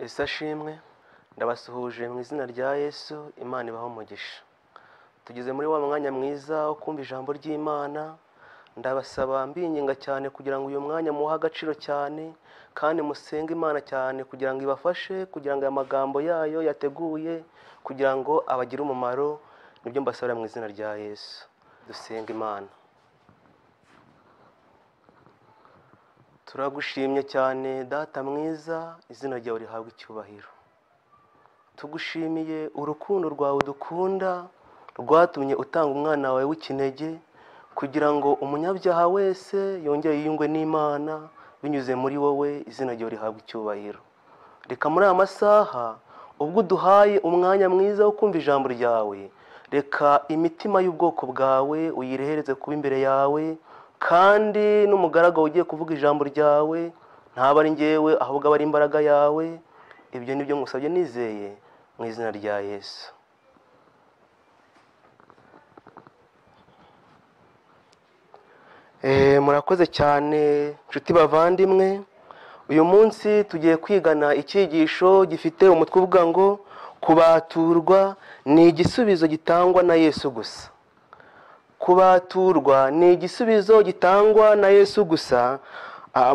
isa shimwe ndabasuhuje mu izina rya yesu imana ibaho umugisha tugeze muri wa mwanya mwiza wo kumva ijambo ry'imana ndabasaba mbinginga cyane kugira ngo uyu mwanya muhe agaciro cyane kandi musenge imana cyane kugira ngo ibafashe kugira ngo aya magambo yayo yateguye kugira ngo abagire umumaro nibyo mbasabira mu izina rya yesu dusenga imana turagushimye cyane data mwiza izina ryawe rihabwa icyubahiro tugushimiye urukundo rwawe dukunda rwatumye utanga umwana wawe w'ikinege kugira ngo umunyabyaha wese yongere yiyungwe n'imana binyuze muri wowe izina ryawe rihabwa icyubahiro reka muri aya masaha ubwo uduhaye umwanya mwiza wo kumva ijambo ryawe reka imitima y'ubwoko bwawe uyirehereze kuba imbere yawe kandi n'umugaragu ugiye kuvuga ijambo ryawe ntaba ari ngewe ahubwo aba ari imbaraga yawe ibyo ni byo musabye nizeye mu izina rya yesu murakoze cyane inshuti bavandimwe uyu munsi tugiye kwigana icyigisho gifite umutwe uvuga ngo kubaturwa ni igisubizo gitangwa na yesu gusa kubaturwa ni igisubizo gitangwa na yesu gusa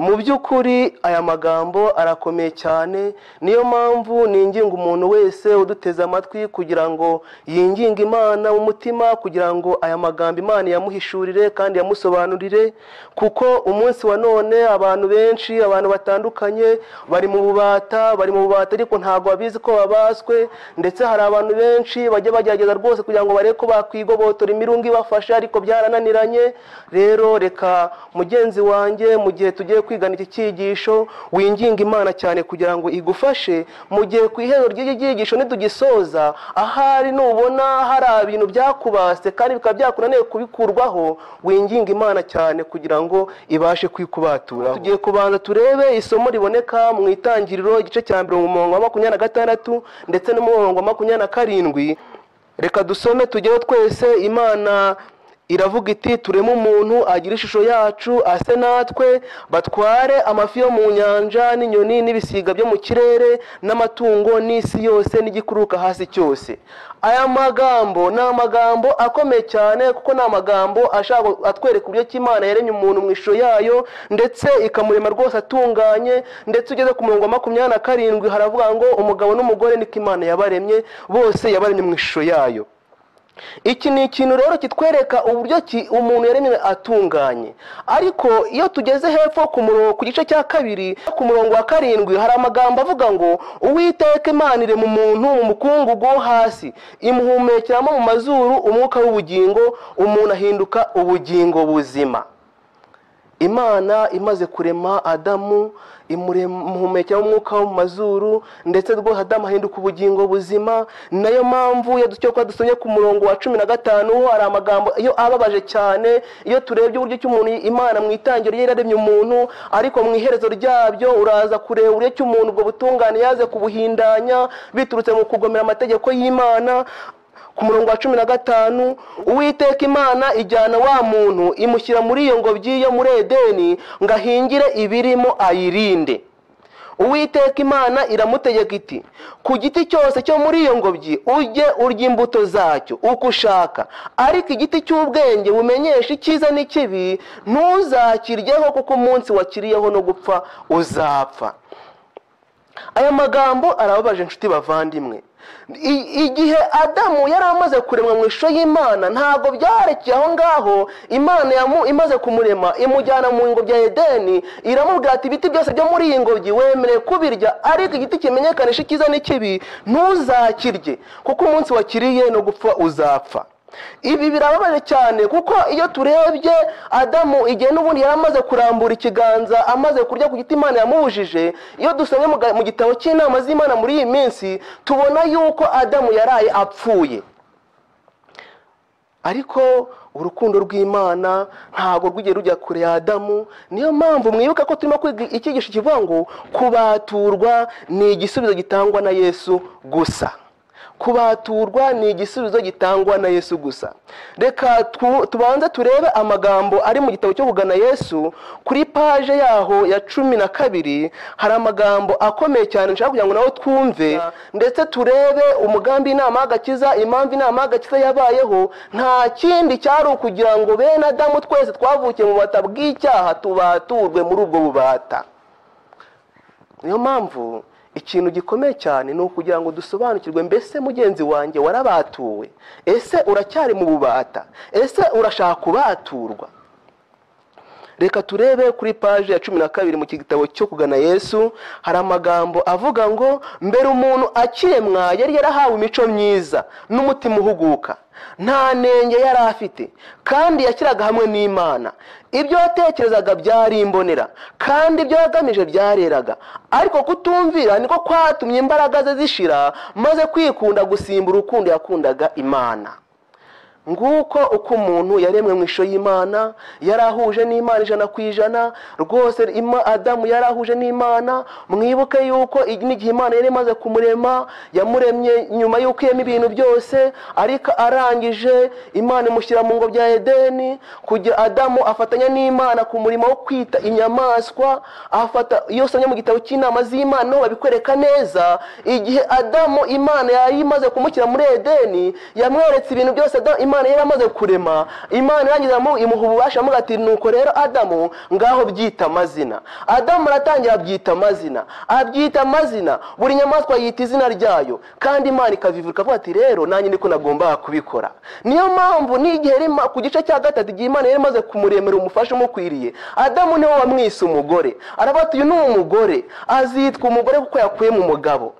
mu by'ukuri aya magambo arakomeye cyane niyo mpamvu ninginga umuntu wese uduteze amatwi kugira ngo yinginge imana mu mutima kugira ngo aya magambo imana yamuhishurire kandi yamusobanurire kuko umunsi wa none abantu benshi abantu batandukanye bari mu bubata bari mu bubata ariko ntabwo babizi ko babaswe ndetse hari abantu benshi bajya bagerageza rwose kugira ngo barebe ko bakwigobotora imirungo ibafashe ariko byarananiranye rero reka mugenzi wanjye mu gihe tugiye tugiye kwigana iki cyigisho winginga imana cyane kugira ngo igufashe mu gihe ku ihero ry'iki cyigisho nitugisoza ahari nubona hari ibintu byakubase kandi bikaba byakunaniye kubikurwaho winginga imana cyane kugira ngo ibashe kwikubatura tugiye kubanza turebe isomo riboneka mu itangiriro igice cya mbere mu murongo wa makumyabiri na gatandatu ndetse n'umurongo wa makumyabiri na karindwi reka dusome tujyeho twese imana iravuga iti tureme umuntu agira ishusho yacu ase natwe batware amafi yo mu nyanja n'inyoni n'ibisiga byo mu kirere n'amatungo n'isi yose n'igikuruka hasi cyose aya magambo ni amagambo akomeye cyane kuko ni amagambo ashaka atwereka uburyo ki imana yaremye umuntu mu ishusho yayo ndetse ikamurema rwose atunganye ndetse ugeze ku murongo wa makumyabiri na karindwi haravuga ngo umugabo n'umugore niko imana yabaremye bose yabaremye mu ishusho yayo iki ni ikintu rero kitwereka uburyo ki umuntu yaremwe atunganye ariko iyo tugeze hepfo ku murongo ku gice cya kabiri ku murongo wa karindwi hari amagambo avuga ngo uwiteka imanire mu muntu mu mukungugu wo hasi imuhumekeramo mu mazuru umwuka w'ubugingo umuntu ahinduka ubugingo buzima imana imaze kurema adamu imuhumekera umwuka wo mu mazuru ndetse rwose adamu ahinduka ubugingo buzima nayo mpamvu iyo ducyo kuba dusomye ku murongo wa cumi na gatanu ho hari amagambo iyo ababaje cyane iyo turebye uburyo ki umuntu imana mu itangiro ye yararemye umuntu ariko mu iherezo ryabyo uraza kureba uburyo ki umuntu ubwo butungane yaze kubuhindanya biturutse mu kugomera amategeko y'imana ku murongo wa cumi na gatanu uwiteka imana ijyana wa muntu imushyira muri iyo ngobyi yo muri edeni ngo ahingire ibirimo ayirinde uwiteka imana iramutegeka iti ku giti cyose cyo muri iyo ngobyi ujye urya imbuto zacyo uko ushaka ariko igiti cy'ubwenge bumenyesha icyiza n'ikibi ntuzakiryeho kuko umunsi wakiriyeho no gupfa uzapfa aya magambo arababaje inshuti bavandimwe igihe adamu yari amaze kuremwa mu ishusho y'imana ntabwo byarekeye aho ngaho imana imaze kumurema imujyana mu ngobyi ya edeni iramubwira ati ibiti byose byo muri iyi ngobyi wemerewe kubirya ariko igiti kimenyekanisha icyiza n'ikibi ntuzakirye kuko umunsi wakiriye no gupfa uzapfa ibi birababaje cyane kuko iyo turebye adamu igihe n'ubundi yari amaze kurambura ikiganza amaze kurya ku giti imana yamubujije iyo dusomye mu gitabo cy'inama z'imana muri iyi minsi tubona yuko adamu yaraye apfuye ariko urukundo rw'imana ntabwo rw'igihe rujya kure ya adamu niyo mpamvu mwibuka ko turimo kwiga icyigisho kivuga ngo kubaturwa ni igisubizo gitangwa na yesu gusa kubaturwa ni igisubizo gitangwa na yesu gusa reka tu- tubanze turebe amagambo ari mu gitabo cyo kugana yesu kuri paje yaho ya cumi na kabiri hari amagambo akomeye cyane nshaka kugira ngo nawe twumve ndetse turebe umugambi inama y'agakiza impamvu inama y'agakiza yabayeho nta kindi cyari ukugira ngo bene adamu twese twavukiye mu bubata bw'icyaha tubaturwe muri ubwo bubata niyo mpamvu ikintu gikomeye cyane ni ukugira ngo dusobanukirwe mbese mugenzi wanjye warabatuwe ese uracyari mu bubata ese urashaka kubaturwa reka turebe kuri paji ya cumi na kabiri mu gitabo cyo kugana yesu hari amagambo avuga ngo mbere umuntu akiremwa yari yarahawe imico myiza n'umutima uhuguka nta nenge yari afite kandi yashyiraga hamwe n'imana ibyo yatekerezaga byari imbonera kandi ibyo yagamije byareraga ariko kutumvira niko kwatumye imbaraga ze zishira maze kwikunda gusimba urukundo yakundaga imana nguko uko umuntu yaremwe mu ishusho y'imana yari ahuje n'imana ijana ku ijana rwose ima- adamu yari ahuje n'imana mwibuke yuko ig- n'igihe imana yari imaze kumurema yamuremye nyuma y'uko irema ibintu byose ariko arangije imana imushyira mu ngo bya edeni kugira adamu afatanya n'imana ku murimo wo kwita inyamaswa afata iyo usomye mu gitabo cy'inama z'imana niho babikwereka neza igihe adamu imana yari imaze kumushyira muri edeni yamweretse ibintu byose Adamu- imana yari amaze kurema imana irangiza mu- imuha ububasha amuga ati nuko rero adamu ngaho byita amazina adamu aratangira abyita amazina abyita amazina buri nyamaswa yita izina ryayo kandi imana ikabivuga ikavuga ati rero nanjye niko nagombaga kubikora niyo mpamvu n'igihe yari ima- ku gice cya gatatu igihe imana yari imaze kumuremera umufasha umukwiriye adamu niwe wamwise umugore aravuga ati uyu ni umugore azitwa umugore kuko yakuye mu mugabo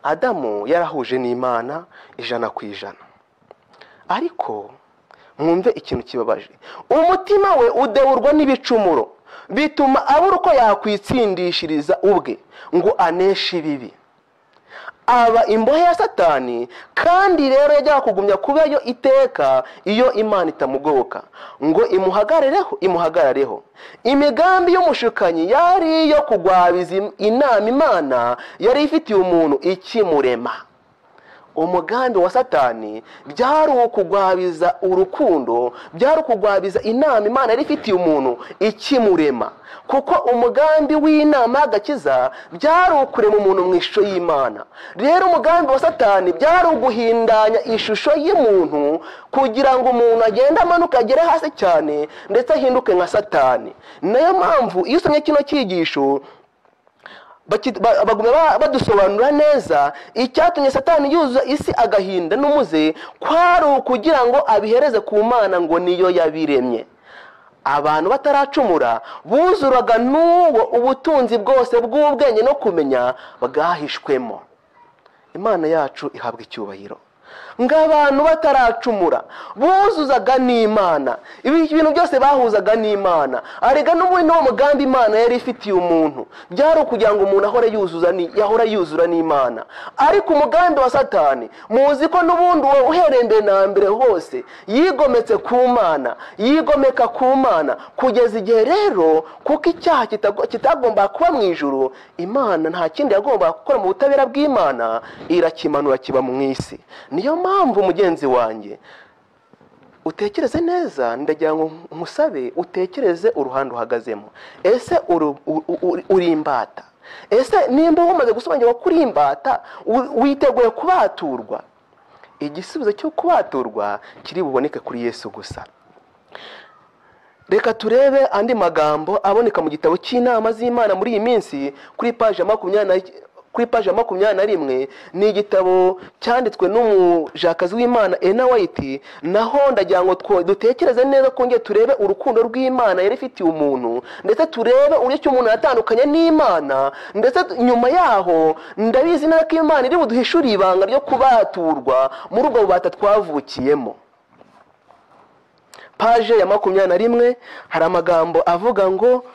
adamu yarahuje n'imana ijana ku ijana ariko mwumve ikintu kibabaje umutima we udeburwa n'ibicumuro bituma abura uko yakwitsindishiriza ubwe ngo aneshe ibibi aba imbohe ya satani kandi rero yajyaga kugumya kuba yo iteka iyo imana itamugoboka ngo imuhagarareho imuhagarareho imigambi y'umushukanyi yari iyo kugwabiza im- inama imana yari ifitiye umuntu ikimurema umugambi wa satani byari ukugwabiza urukundo byari ukugwabiza inama imana yari ifitiye umuntu ikimurema kuko umugambi w'inama y'agakiza byari ukurema umuntu mu ishusho y'imana rero umugambi wa satani byari uguhindanya ishusho y'umuntu kugira ngo umuntu agende amanuka agere hasi cyane ndetse ahinduke nka satani niyo mpamvu iyo usomye kino cyigisho baki- ba- baguma ba- badusobanura neza icyatumye satani yuzuza isi agahinda n'umuze kwari ukugira ngo abihereze ku mana ngo niyo yabiremye abantu bataracumura buzuraga n'uwo ubutunzi bwose bw'ubwenge no kumenya bwahishwemo imana yacu ihabwa icyubahiro ng'abantu bataracumura buzuzaga n'imana ibi ibintu byose bahuzaga n'imana arega n'ubundi n'uwo mugambi imana yari ifitiye umuntu byari ukugira ngo umuntu ahore yuzuza ni- yahora yuzura n'imana ariko umugambi wa satani muzi ko n'ubundi uwo uhereye mbere na mbere hose yigometse ku mana yigomeka ku mana kugeza igihe rero kuko icyaha kitago- kitagomba kuba mu ijuru imana nta kindi yagomba gukora mu butabera bw'imana irakimanura kiba mu isi niyo mpamvu mugenzi wanjye utekereze neza ndagira ngo nkusabe utekereze uruhande uhagazemo ese uru- u- u- uri imbata ese nimba umaze gusobanukirwa ko uri imbata wi- witeguye kubaturwa igisubizo cyo kubaturwa kiri buboneke kuri yesu gusa reka turebe andi magambo aboneka mu gitabo cy'inama z'imana muri iyi minsi kuri paji ya makumyabiri na- kuri paji ya makumyabiri na rimwe ni igitabo cyanditswe n'umujakazi w'imana ena wayiti naho ndagira ngo two- dutekereze neza kongera turebe urukundo rw'imana yari ifitiye umuntu ndetse turebe uburyo umuntu yatandukanye n'imana ndetse t- nyuma yaho ndabizi neza ko imana iri buduhishurire ibanga ryo kubaturwa muri ubwo bubata twavukiyemo paje ya makumyabiri na rimwe hari amagambo avuga ngo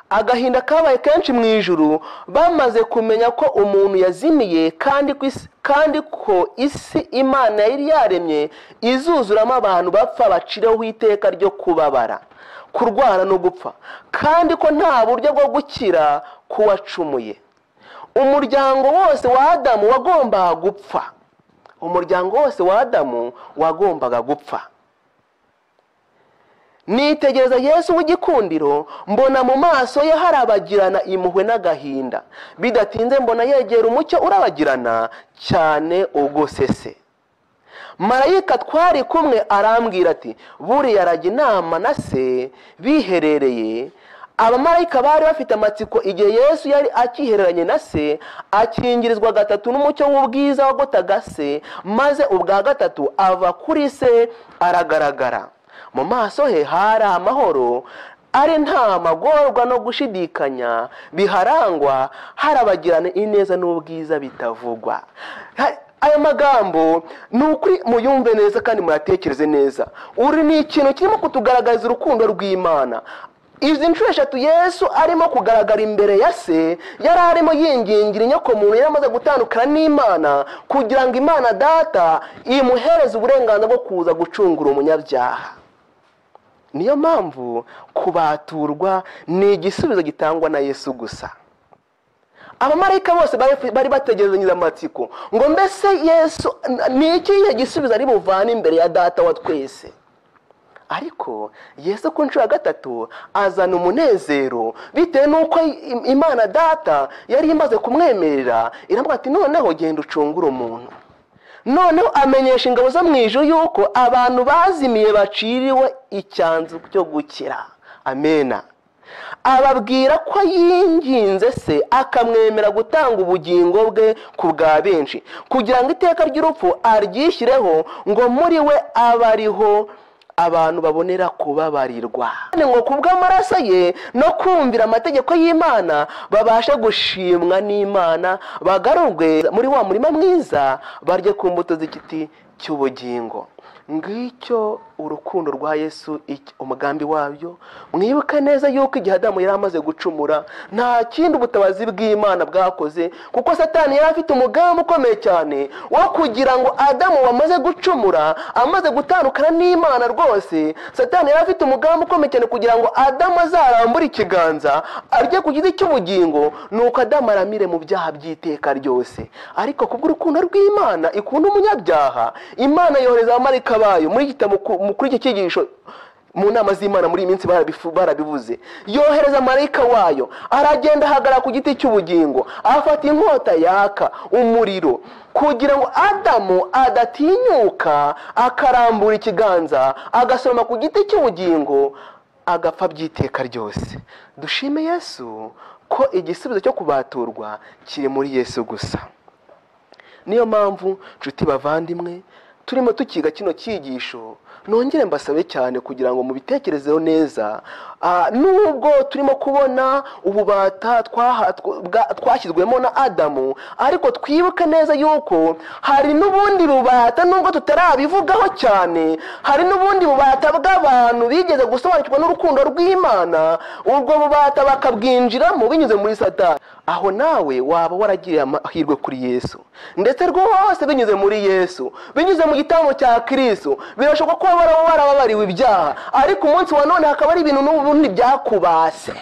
agahinda kabaye kenshi mu ijuru bamaze kumenya ko umuntu yazimiye kandi ko isi- kandi ko isi imana yari yaremye izuzuramo abantu bapfa baciraho iteka ryo kubabara kurwara no gupfa kandi ko nta buryo bwo gukira k'uwacumuye umuryango wose wa adamu wagombaga gupfa umuryango wose wa adamu wagombaga gupfa nitegereza yesu w'igikundiro mbona mu maso ye harabagirana impuhwe n'agahinda bidatinze mbona yegera umucyo urabagirana cyane ugusese marayika twari kumwe arambwira ati buriya arajya inama na se biherereye abamarayika bari bafite amatsiko igihe yesu yari akihereranye na se akingirizwa gatatu n'umucyo w'ubwiza wagotaga se maze ubwa gatatu ava kuri se aragaragara mu maso he hari amahoro ari nta magorwa no gushidikanya biharangwa harabagirana ineza n'ubwiza bitavugwa aya magambo ni ukuri muyumve neza kandi muyatekereze neza uri ni ikintu kirimo kutugaragariza urukundo rw'imana izi nshuro eshatu yesu arimo kugaragara imbere ya se yari arimo yingingira inyokomuntu yari amaze gutandukana n'imana kugira ngo imana data imuhereze uburenganzira bwo kuza gucungura umunyabyaha niyo mpamvu kubaturwa ni igisubizo gitangwa na yesu gusa abamarayika bose bari bategerezanyije amatsiko ngo mbese yesu ni ikihe gisubizo ari buvane imbere ya data wa twese ariko yesu ku nshuro ya gatatu azana umunezero bitewe n'uko imana data yari imaze kumwemerera iravuga ati noneho genda ucungure umuntu noneho amenyesha ingabo zo mu ijoro y'uko abantu bazimiye baciriwe icyanzu cyo gukira amena ababwira ko yinginze se akamwemera gutanga ubugingo bwe ku bwa benshi kugira ngo iteka ry'urupfu aryishyireho ngo muri we abe ariho abantu babonera kubabarirwa ngo ku bw'amaraso ye no kumvira amategeko y'imana babashe gushimwa n'imana bagarurwe muri wa murima mwiza barye ku mbuto z'igiti cy'ubugingo ngicyo urukundo rwa yesu umugambi wabyo mwibuke neza yuko igihe adamu yari amaze gucumura nta kindi ubutabazi bw'imana bwakoze kuko satani yari afite umugambi ukomeye cyane wo kugira ngo adamu wamaze gucumura amaze gutandukana n'imana rwose satani yari afite umugambi ukomeye cyane kugira ngo adamu azarambure ikiganza arye ku giti cy'ubugingo nuko adamu aramire mu byaha by'iteka ryose ariko kubw'urukundo rw'imana ikunda umunyabyaha imana yohereza abamarika bayo muri muri iki cyigisho mu nama z'imana muri iyi minsi barabivuze yohereza marayika wayo aragenda ahagarara ku giti cy'ubugingo afata inkota yaka umuriro kugira ngo adamu adatinyuka akarambura ikiganza agasoroma ku giti cy'ubugingo agapfa by'iteka ryose dushime yesu ko igisubizo cyo kubaturwa kiri muri yesu gusa niyo mpamvu nshuti bavandimwe turimo tukiga kino cyigisho nongere mbasabe cyane kugira ngo mubitekerezeho neza nubwo turimo kubona ububata twashyizwemo na adamu ariko twibuke neza yuko hari n'ubundi bubata nubwo tutarabivugaho cyane hari n'ubundi bubata bw'abantu bigeze gusobanukirwa n'urukundo rw'imana ubwo bubata bakabwinjiramo binyuze muri satani aho nawe waba waragiriye amahirwe kuri yesu ndetse rwose binyuze muri yesu binyuze mu gitambo cya kirisitu birashoboka ko waba warababariwe ibyaha ariko umunsi wa none hakaba ari ibintu n'ubundi byakubase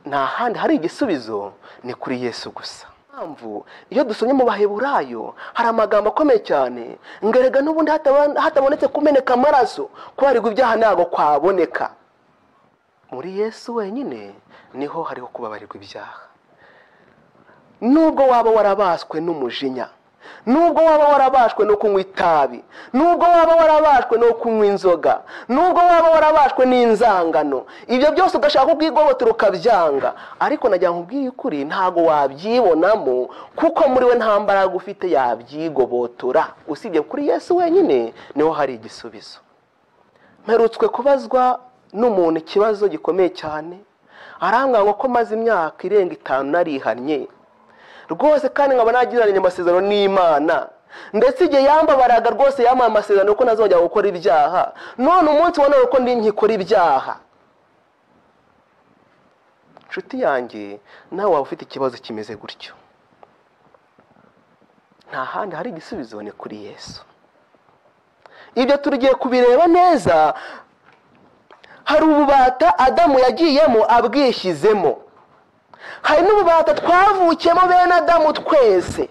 nta handi hari igisubizo ni kuri yesu gusa mpamvu iyo dusomye mu baheburayo hari amagambo akomeye cyane ngo erega n'ubundi hatabonetse kumeneka amaraso kubarirwa ibyaha ntabwo kwaboneka muri yesu wenyine niho hariho kubabarirwa ibyaha nubwo waba warabaswe n'umujinya nubwo waba warabashwe no kunywa itabi nubwo waba warabashwe no kunywa inzoga nubwo waba warabashwe n'inzangano ibyo byose ugashaka ubwigobotero ukabyanga ariko nagira ngo ubwiye ukuri ntabwo wabyibonamo kuko muri we nta mbaraga ufite yabyigobotora usibye kuri yesu wenyine niho hari igisubizo mperutswe kubazwa n'umuntu ikibazo gikomeye cyane arambwira ngo ko maze imyaka irenga itanu narihannye rwose kandi nkaba nagiranye amasezerano n'imana ndetse igihe yambabaraga rwose yambaye amasezerano ko nazongera gukora ibyaha none umunsi wa none ko ndi nkikora ibyaha inshuti yanjye nawe waba ufite ikibazo kimeze gutyo nta handi hari igisubizo ni kuri yesu ibyo tugiye kubireba neza hari ububata adamu yagiyemo abwishyizemo hari n'ububata twavukiyemo bene adamu twese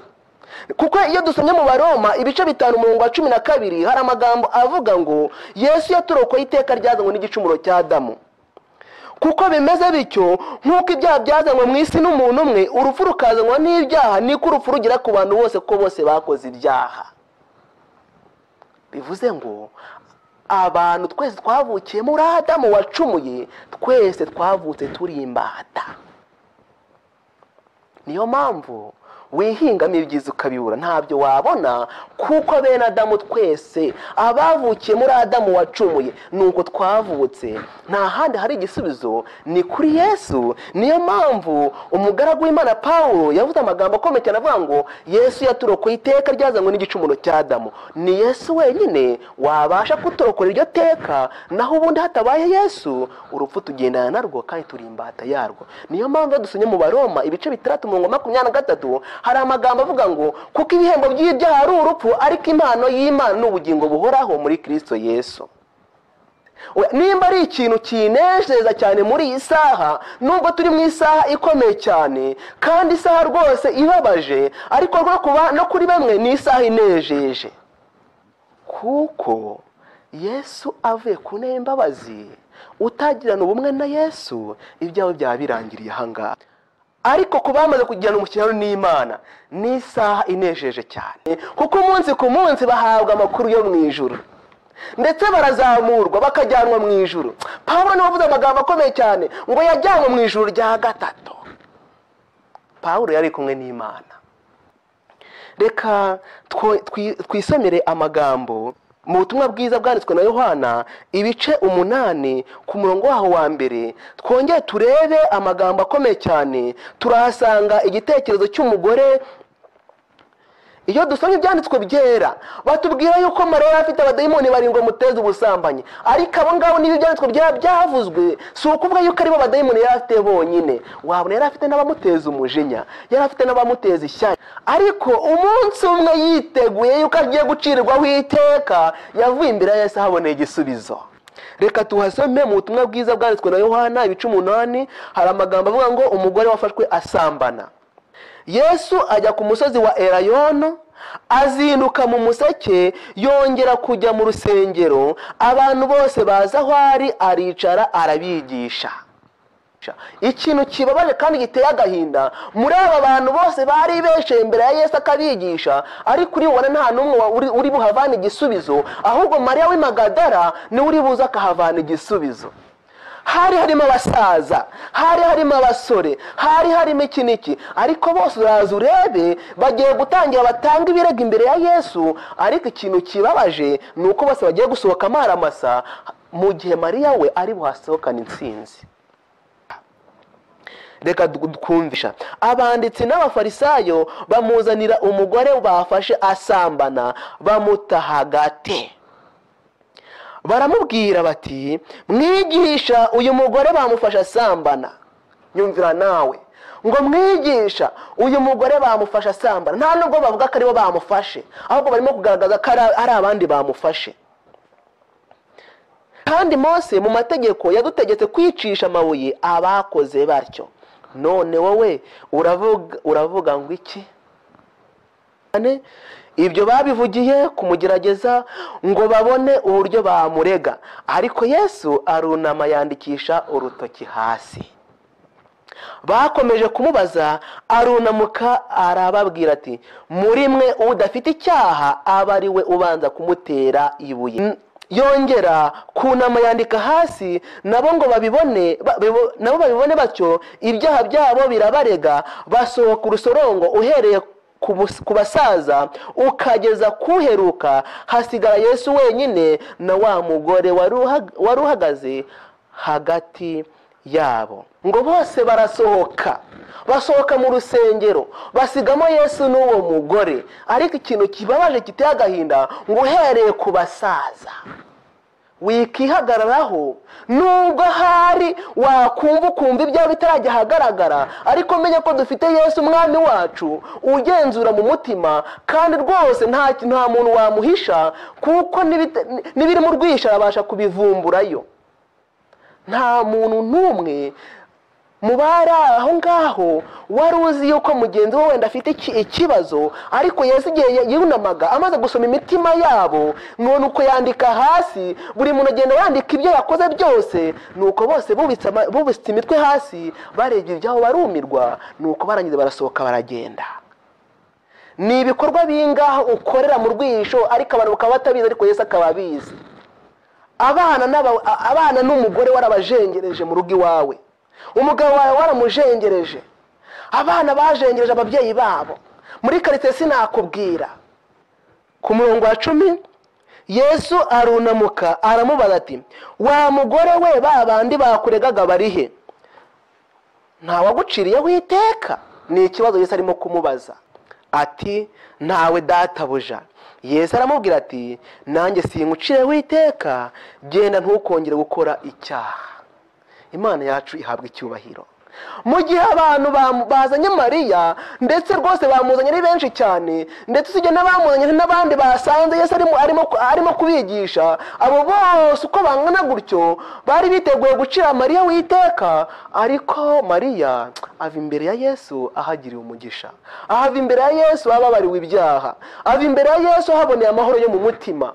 kuko iyo dusomye mu baroma ibice bitanu umurongo wa cumi na kabiri hari amagambo avuga ngo yesu yaturokoye iteka ryazanywe n'igicumuro cya adamu kuko bimeze bityo nk'uko ibyaha byazanywe mu isi n'umuntu umwe urupfu rukazanwa n'ibyaha niko urupfu rugera ku bantu bose ko bose bakoze ibyaha bivuze ngo abantu twese twavukiye muri adamu wacumuye twese twavutse turi imbata niyo mpamvu wihingamo ibyiza ukabibura ntabyo wabona kuko bene adamu twese abavukiye muri adamu wacumuye ni uko twavutse nta handi hari igisubizo ni kuri yesu niyo mpamvu umugaragu w'imana paul yavuze amagambo akomeye cyane avuga ngo yesu yaturokoye iteka ryazanywe n'igicumuro cya adamu ni yesu wenyine wabasha kuturokora iryo teka naho ubundi hatabaye yesu urupfu tugendana narwo kandi turi imbata yarwo niyo mpamvu iyo dusomye mu baroma ibice bitandatu mirongo makumyabiri na gatatu hari amagambo avuga ngo kuko ibihembo by'ibyaha ari urupfu ariko impano y'imana ni ubugingo buhoraho muri kirisito yesu nimba ari ikintu kinezeza cyane muri iyi saha nubwo turi mu isaha ikomeye cyane kandi isaha rwose ibabaje ariko rwo kuba no kuri bamwe ni isaha inejeje kuko yesu avuye ku ntebe imbabazi utagirana ubumwe na yesu ibyawe byaba birangiriye ahangaha ariko ku bamaze kugirana umushyirano n'imana ni isaha inejeje cyane kuko umunsi ku munsi bahabwa amakuru yo mu ijoro ndetse barazamurwa bakajyanwa mu ijoro pawulo niwe wavuze amagambo akomeye cyane ngo yajyanwe mu ijoro rya gatatu pawulo yari kumwe n'imana reka twisomere amagambo mu butumwa bwiza bwanditswe na yohana ibice umunani ku murongo waho wa mbere twongere turebe amagambo akomeye cyane turahasanga igitekerezo cy'umugore iyo dusomye ibyanditswe byera batubwira yuko mariya afite abadayimoni barindwi muteza ubusambanyi ariko abo ngabo niba ibyanditswe byera byavuzwe si ukuvuga yuko aribo badayimoni yari afite bonyine wabona yari afite n'abamuteza umujinya yari afite n'abamuteza ishyari ariko umunsi umwe yiteguye yuko agiye gucirwaho iteka yavuye imbere ya Yesu ahaboneye igisubizo reka tuhasome mu butumwa bwiza bwanditswe na yohana ibice umunani hari amagambo avuga ngo umugore wafashwe asambana yesu ajya ku musozi wa erayono azinduka mu museke yongera kujya mu rusengero abantu bose baza aho ari aricara arabigisha ikintu kibabaje kandi giteye agahinda muri aba bantu bose bari besheye imbere ya yesu akabigisha ariko uribona nta n'umwe uri buhavane igisubizo ahubwo mariya w'imagadara niwe uri buze akahavana igisubizo hari harimo abasaza hari harimo abasore hari harimo iki n'iki ariko bose uraza urebe bagiye gutangira batanga ibirego imbere ya yesu ariko ikintu kibabaje ni uko bose bagiye gusohoka amaramasa mu gihe mariya we ari buhasohokane insinzi reka twumvisha abanditsi n'abafarisayo bamuzanira umugore bafashe asambana bamuta hagati baramubwira bati mwigisha uyu mugore bamufasha asambana nyumvira nawe ngo mwigisha uyu mugore bamufasha asambana nta nubwo bavuga ko aribo bamufashe ahubwo barimo kugaragaza ko ari abandi bamufashe kandi Mose mu mategeko yadutegetse kwicisha amabuye abakoze batyo none wowe uravuga ngo iki ibyo babivugiye kumugerageza ngo babone uburyo bamurega ariko yesu arunama yandikisha urutoki hasi bakomeje kumubaza arunamuka arababwira ati muri mwe udafite icyaha aba ari we ubanza kumutera ibuye yongera kunama yandika hasi nabo ngo babibone nabo babibone batyo ibyaha byabo birabarega basohoka urusorongo uhereye ku basaza ukageza kuheruka hasigara yesu wenyine na wa mugore wari uhagaze hagati yabo ngo bose barasohoka basohoka mu rusengero basigamo yesu n'uwo mugore ariko ikintu kibabaje giteye agahinda ngo uhereye ku basaza wikihagararaho nubwo ahari wakumva ukumva ibyawe bitarajya ahagaragara ariko umenye ko dufite yesu umwami wacu ugenzura mutima kandi rwose nta kintu nta muntu wamuhisha kuko n'ibiri mu rwisha abasha kubivumburayo nta muntu n'umwe mu bari aho ngaho wari uzi yuko mugenzi we wenda afite iki- ikibazo ariko yazigiye yunamaga amaze gusoma imitima yabo none uko yandika hasi buri muntu agenda yandika ibyo yakoze byose nuko bose bubitse ama- bubitse imitwe hasi barebye ibyabo barumirwa nuko barangiza barasohoka baragenda ni ibikorwa bingahe ukorera mu rwisho ariko abantu bakaba batabizi ariko yesu akaba abizi abana n'aba- a- abana n'umugore warabajengereje mu rugo iwawe umugabo wawe waramujengereje abana bajengereje ababyeyi babo muri karitsiye sinakubwira ku murongo wa cumi yesu arunamuka aramubaza ati wa mugore we ba bandi bakuregaga bari he ntawaguciriyeho iteka ni ikibazo yesu arimo kumubaza ati ntawe databuja yesu aramubwira ati nanjye singucireho iteka genda ntukongere gukora icyaha imana yacu ihabwa icyubahiro mu gihe abantu bam- bazanye mariya ndetse rwose bamuzanye ari benshi cyane ndetse usibye n'abamuzanye n'abandi basanze yesu arimo, arimo, arimo kubigisha abo bose uko bangana gutyo bari biteguye gucira mariya witeka ariko mariya ava imbere ya yesu ahagiriye umugisha ahava imbere ya yesu ababariwe ibyaha ava imbere ya yesu ahaboneye amahoro yo mu mutima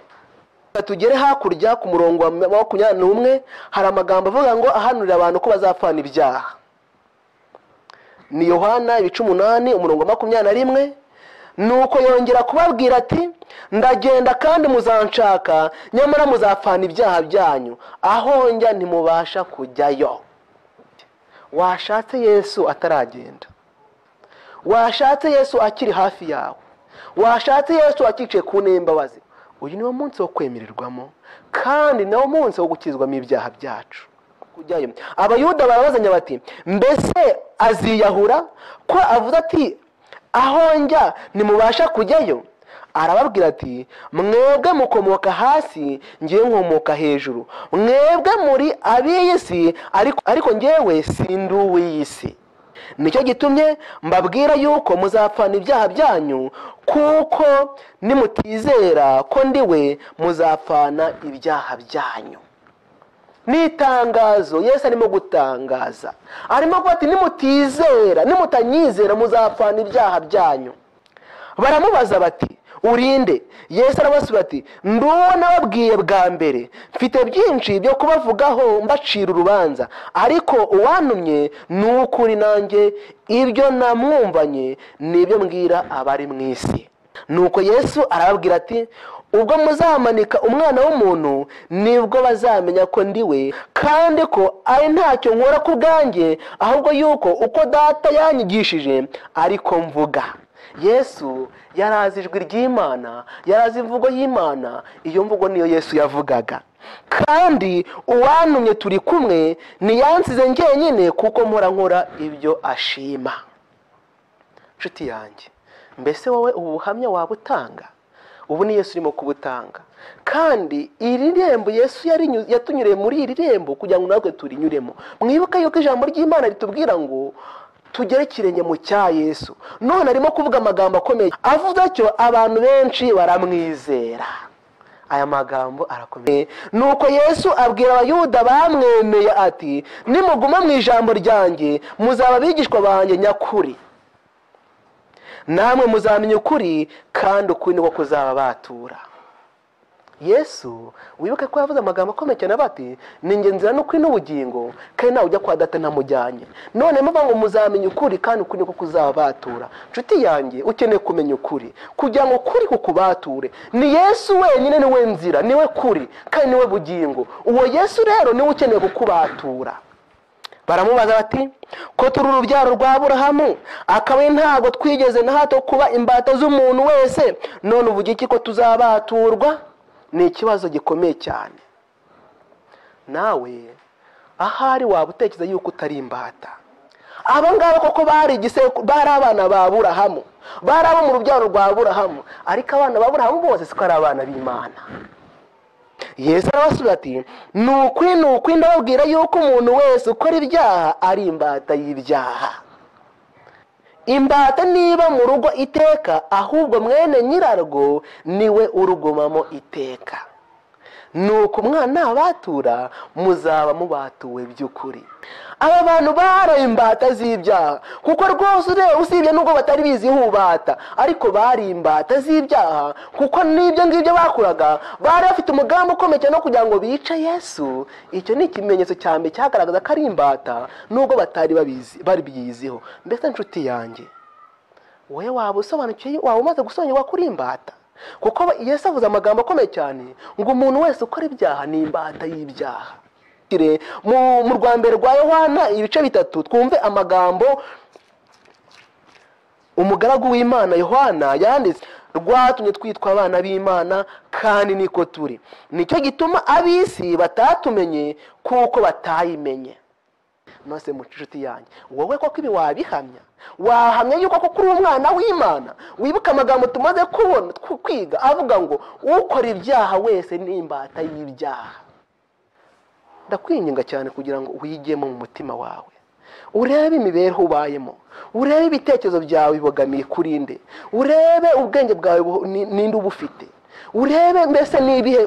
Reka tugere hakurya ku murongo wa makumyabiri n'umwe hari amagambo avuga ngo ahanurira abantu ko bazapfana ibyaha ni yohana ibice umunani umurongo wa makumyabiri na rimwe nuko yongera kubabwira ati ndagenda kandi muzanshaka nyamara muzapfana ibyaha byanyu aho njya ntimubasha kujyayo washatse yesu ataragenda washatse yesu akiri hafi yawe washatse yesu akicaye ku ntebe y'imbabazi uyu niwo munsi wo kwemererwamo kandi niwo munsi wo gukizwamo ibyaha byacu kujyayo abayuda barabazanya bati mbese aziyahura ko avuze ati aho njya ntimubasha kujyayo arababwira ati mwebwe mukomoka hasi ngewe nkomoka hejuru mwebwe muri ab'iyi si ariko ariko ngewe sindi uw'iyi si nicyo gitumye mbabwira yuko muzapfana ibyaha byanyu kuko nimutizera ko ndiwe muzapfana ibyaha byanyu ni itangazo yesu arimo gutangaza arimo kuvuga ati nimutizera nimutanyizera muzapfana ibyaha byanyu baramubaza bati urinde yesu arabasubiza ati nduwo nababwiye bwa mbere mfite byinshi byo kubavugaho mbacira urubanza ariko uwantumye ni ukuri nanjye ibyo namwumvanye ni ibyo mbwira abari mu isi nuko yesu arababwira ati ubwo muzamanika umwana w'umuntu nibwo bazamenya ko ndi we kandi ko ari ntacyo nkora ku bwanjye ahubwo yuko uko data yanyigishije ariko mvuga yesu yari azi ijwi ry'imana yari azi imvugo y'imana iyo mvugo niyo yesu yavugaga kandi uwantumye turi kumwe ntiyansize njyenyine kuko mpora nkora ibyo ashima nshuti yanjye mbese wowe ubu buhamya waba utanga ubu ni yesu urimo kubutanga kandi iri rembo yesu yarinyuze- yatunyuriye muri iri rembo kugira ngo natwe turinyuremo mwibuke yuko ijambo ry'imana ritubwira ngo tugere ikirenge mu cya yesu none arimo kuvuga amagambo akomeye avuze atyo abantu benshi baramwizera aya magambo arakomeye nuko yesu abwira abayuda bamwemeye ati nimuguma mu ijambo ryanjye muzaba abigishwa banjye nyakuri namwe muzamenya ukuri kandi ukuri niko kuzaba batura yesu wibuke ko yavuze amagambo akomeye cyane avuga ati ni inzira n'ukuri n'ubugingo kandi nawe ujya kwa data ntamujyanye none muvuga ngo muzamenya ukuri kandi ukuri niko kuzaba batura nshuti yanjye ukeneye kumenya ukuri kugira ngo ukuri kukubature ni yesu wenyine niwe nzira niwe kuri kandi niwe bugingo uwo yesu rero niwe ukeneye kukubatura baramubaza bati ko turi urubyaro rwa aburahamu akaba ntabwo twigeze na hato kuba imbata z'umuntu wese none uvuga iki ko tuzabaturwa ni ikibazo gikomeye cyane nawe ahari waba utekereza yuko utari imbata aba ngaba koko bari igiseku bari abana ba aburahamu bari abo mu rubyaro rwa aburahamu ariko abana ba aburahamu bose siko ari abana b'imana yesu arabasubiza ati ni ukuri ni ukuri ndababwira yuko umuntu wese ukora ibyaha ari imbata y'ibyaha imbata niba mu rugo iteka ahubwo mwene nyirarwo niwe urugumamo iteka nuko umwana nabatura muzaba mubatuwe by'ukuri aba bantu baraye imbata z'ibyaha kuko rwose ureba usibye n'ubwo batari bizi hubata ariko bari imbata z'ibyaha kuko n'ibyo ngibyo bakoraga bari bafite umugambi ukomeye cyane wo kugira ngo bice yesu icyo ni ikimenyetso cya mbere cyagaragaza ko ari imbata n'ubwo batari babizi babiyiziho mbese nshuti yanjye wowe waba usobanukiwe waba umaze gusobanukirwa kuri imbata kuko yesu avuze amagambo akomeye cyane ngo umuntu wese ukora ibyaha ni imbata y'ibyaha mu rwambere rwa yohana ibice bitatu twumve amagambo umugaragu w'imana yohana yanditse rwatumye twitwa abana b'imana kandi niko turi nicyo gituma ab'isi batatumenye kuko batayimenye nose muca inshuti yanjye wowe koko ibi wabihamya wahamya yuko koko uri umwana w'imana wibuka amagambo tumaze kubona kwiga avuga ngo ukora ibyaha wese ni imbata y'ibyaha ndakwinginga cyane kugira ngo wigemo mu mutima wawe urebe imibereho ubayemo urebe ibitekerezo byawe bibogamiye kuri nde urebe ubwenge bwawe ninde uba ufite urebe mbese n'ibihe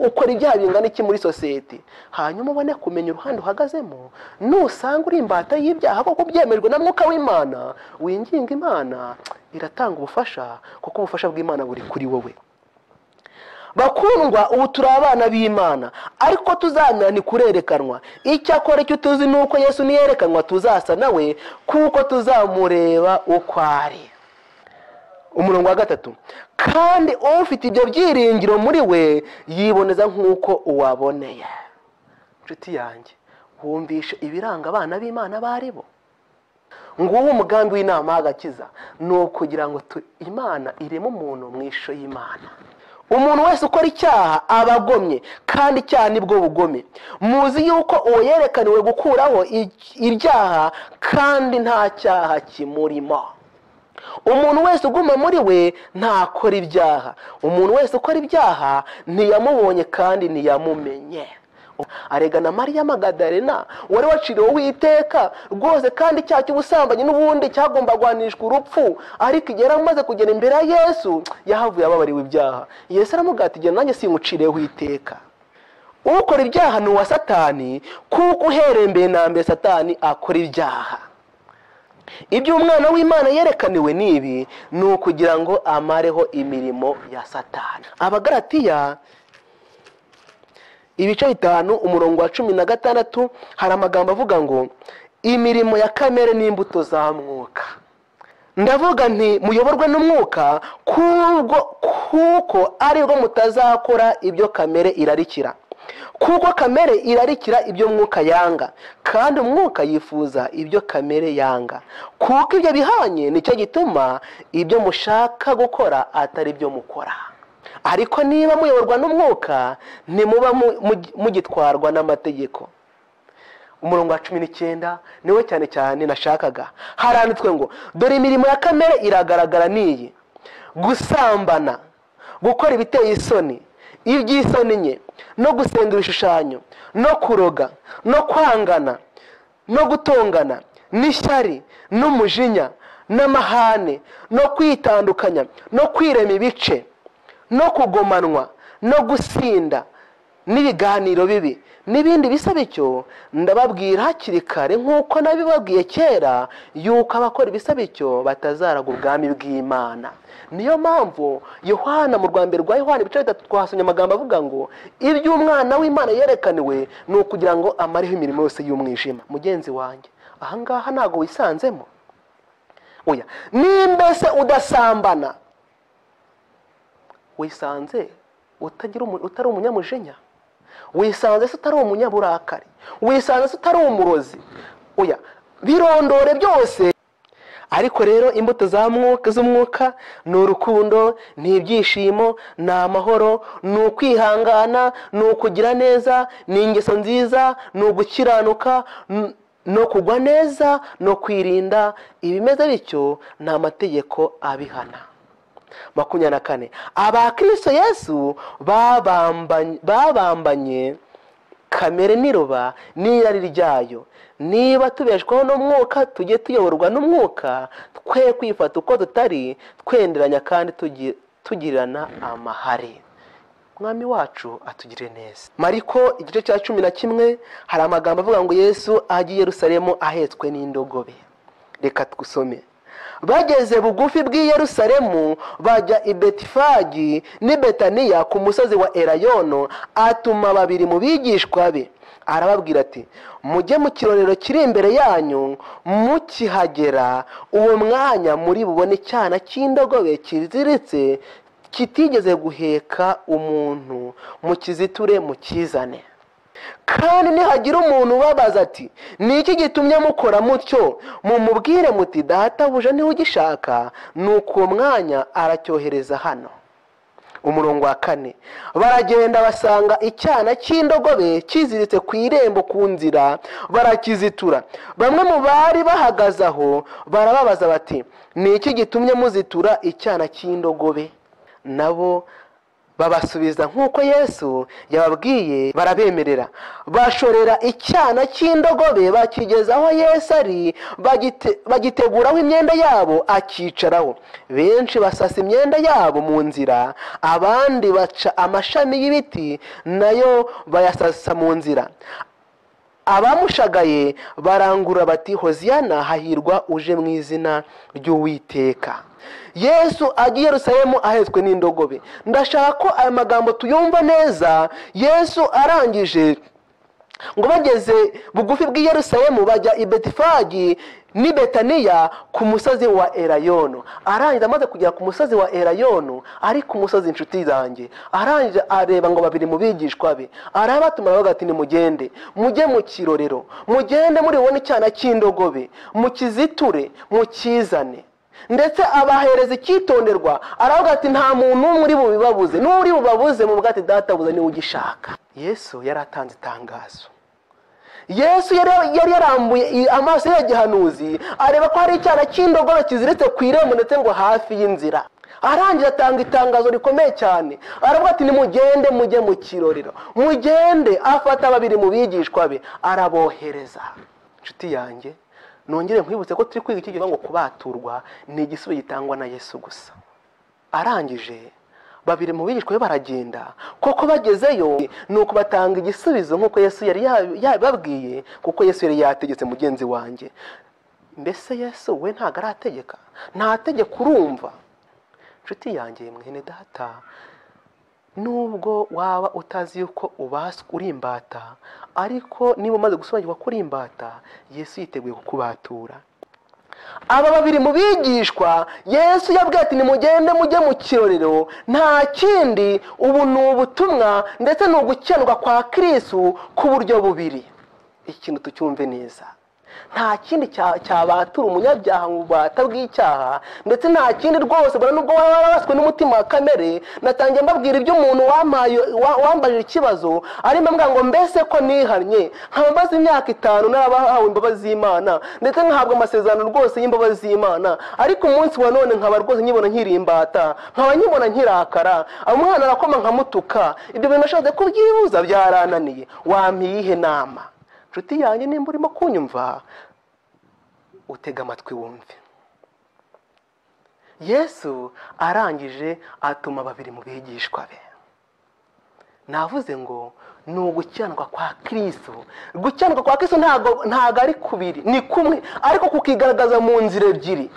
ukora ibyaha bingana iki muri sosiyete hanyuma ubone kumenya uruhande uhagazemo nusanga uri imbata y'ibyaha kuko byemerwa na mwuka w'imana winginga imana iratanga ubufasha kuko ubufasha bw'imana buri kuri wowe bakundwa ubu turi abana b'imana ariko tuzamera ni kurerekanwa icyakora icyo tuzi ni uko yesu niyerekanwa tuzasa nawe kuko tuzamureba uko ari umurongo wa gatatu kandi ufite ibyo byiringiro muri we yiboneza nk'uko uwaboneye inshuti yanjye wumvishe ibiranga abana b'imana baribo nguwo umugambi w'inama y'agakiza ni ukugira ngo imana ireme umuntu mu ishusho y'imana umuntu wese ukora icyaha aba agomye kandi icyaha nibwo bugome muzi yuko uwo yerekaniwe gukuraho ibyaha kandi nta cyaha kimurimo umuntu wese uguma muri we ntakora ibyaha umuntu wese ukora ibyaha ntiyamubonye kandi ntiyamumenye arega na mariya magadarena wari waciriweho iteka rwose kandi icyaha cy'ubusambanyi n'ubundi cyagomba guhanishwa urupfu ariko igihe yari amaze kugera imbere ya yesu yahavuye ababariwe ibyaha yesu aramubwira igihe nanjye simucireho iteka ukora ibyaha ni uwa satani kuko uhereye mbere na mbere satani akora ibyaha ibyo umwana w'imana yerekaniwe ni ibi ni ukugira ngo amareho imirimo ya satani abagaratiya ibice bitanu umurongo wa cumi na gatandatu hari amagambo avuga ngo imirimo ya kamere n'imbuto za mwuka ndavuga nti muyoborwe n'umwuka kuko aribwo mutazakora ibyo kamere irarikira kuko kamere irarikira ibyo mwuka yanga kandi umwuka yifuza ibyo kamere yanga kuko ibyo bihanye nicyo gituma ibyo mushaka gukora atari byo mukora ariko niba muyoborwa n'umwuka ntimuba mugitwarwa n'amategeko umurongo wa cumi n'icyenda niwe cyane cyane nashakaga haranditswe ngo dore imirimo ya kamere iragaragara n'iyi gusambana gukora ibiteye isoni iby'isoni nke no gusenga ibishushanyo no kuroga no kwangana no gutongana n'ishyari n'umujinya n'amahane no kwitandukanya no kwirema ibice no kugomanwa no gusinda n'ibiganiro bibi n'ibindi bisa bityo ndababwira hakiri kare nk'uko nabibabwiye kera yuko abakora ibisa bityo batazaraga ubwami bw'imana niyo mpamvu yohana mu rwanda rwa yohana ibice bitatu twahasomye amagambo avuga ngo ibyo umwana w'imana yerekaniwe ni ukugira ngo amareho imirimo yose y'umwijima mugenzi wanjye ahangaha ntabwo wisanzemo oya nimbese udasambana wisanze utari umunyamujinya wisanze se utari umunyaburakari wisanze se utari umurozi oya birondore byose ariko rero imbuto z'umwuka ni urukundo ni ibyishimo ni amahoro ni ukwihangana ni ukugira neza ni ingeso nziza ni ugukiranuka no kugwa neza no kwirinda ibimeze bityo ni amategeko abihana makumyabiri na kane abakristo yesu babambanye kamere n'iroba n'irari ryayo niba tubeshwaho n'umwuka tujye tuyoborwa n'umwuka twe kwifata uko tutari twenderanya kandi tugirirana amahare mwami wacu atugire neza mariko igice cya cumi na kimwe hari amagambo avuga ngo yesu ajya i yerusalemu ahetswe n'indogobe reka twusome bageze bugufi bw'i yerusalemu bajya i betifagi n'i betaniya ku musozi wa erayono atuma babiri mu bigishwa be arababwira ati mujye mu kirorero kiri imbere yanyu mukihagera uwo mwanya muri bubone icyana cy'indogobe kiziritse kitigeze guheka umuntu mukiziture mukizane kandi nihagira umuntu ubabaza ati ni iki gitumye mukora mutyo mumubwire muti databuja niwe ugishaka ni uko uwo mwanya aracyohereza hano umurongo wa kane baragenda basanga icyana cy'indogobe kiziritse ku irembo ku nzira barakizitura bamwe mu bari bahagaze aho barababaza bati ni iki gitumye muzitura icyana cy'indogobe nabo babasubiza nk'uko yesu yababwiye barabemerera bashorera icyana cy'indogobe bakigeza aho yesu ari bagite bagiteguraho imyenda yabo akicaraho benshi basasa imyenda yabo mu nzira abandi baca amashami y'ibiti nayo bayasasa mu nzira abamushagaye barangurura bati hoziyana hahirwa uje mu izina ry'uwiteka yesu agiye Yerusalemu ahetswe n'indogobe ndashaka ko aya magambo tuyumva neza yesu arangije ngo bageze bugufi bw'i Yerusalemu bajya i betifagi n'i betaniya ku musozi wa erayono arangiza amaze kugera ku musozi wa erayono ari ku musozi inshuti zanjye arangije areba ngo babiri mu bigishwa be arabatuma aravuga ati nimugende mujye mu kirorero mugende muri bubone icyana cy'indogobe mukiziture mukizane ndetse abahereza icyitonderwa aravuga ati nta muntu umwe uri bubibabuze n'uri bubabuze mu bwati databuze niwe ugishaka yesu yari atanze itangazo yesu yari yarambuye amaso y'igihanuzi areba ko hari icyana cy'indogobe kiziritse ku irembo ndetse ngo hafi y'inzira arangira atanga itangazo rikomeye cyane aravuga ati nimugende mujye mu kirorero mugende afata babiri mu bigishwa be arabohereza inshuti yanjye nongere nkwibutse ko turi kwiga iki gihe ngo kubaturwa ni igisubizo gitangwa na yesu gusa arangije babiri mu bigishwa be baragenda koko bagezeyo ni uko batanga igisubizo nk'uko yesu yari yababwiye kuko yesu yari yategetse mugenzi wanjye mbese yesu we ntabwo arategeka nta tegeko urumva inshuti yanjye mwene data nubwo waba utazi yuko uri imbata ariko niba umaze gusobanukirwa ko uri imbata yesu yiteguye kukubatura aba babiri mu bigishwa yesu yabwiye ati nimugende mujye mu kirorero nta kindi ubu ni ubutumwa ndetse ni ugukendwa kwa kirisu ku buryo bubiri ikintu tucyumve neza nta kindi cyabatura umunyabyaha mu bubata bw'icyaha ndetse nta kindi rwose mbona nubwo waba warabaswe n'umutima wa kamere natangiye mbabwira ibyo umuntu wambajije ikibazo arimo ambwira ngo mbese ko nihannye nkaba maze imyaka itanu narabahawe imbabazi z'imana ndetse nkahabwa amasezerano rwose y'imbabazi z'imana ariko umunsi wa none nkaba rwose nkibona nkiri imbata nkaba nkibona nkirakara umwana arakoma nkamutuka ibyo bintu nashatse kubyibuza byarananiye wampiye iyihe nama inshuti yanjye nimba urimo kunyumva utega amatwi wumve yesu arangije atuma babiri mu bigishwa be navuze ngo ni ugukiranuka kwa kirisu gukiranuka kwa kirisu ntabwo ari kubiri ni kumwe ariko kukigaragaza mu nzira ebyiri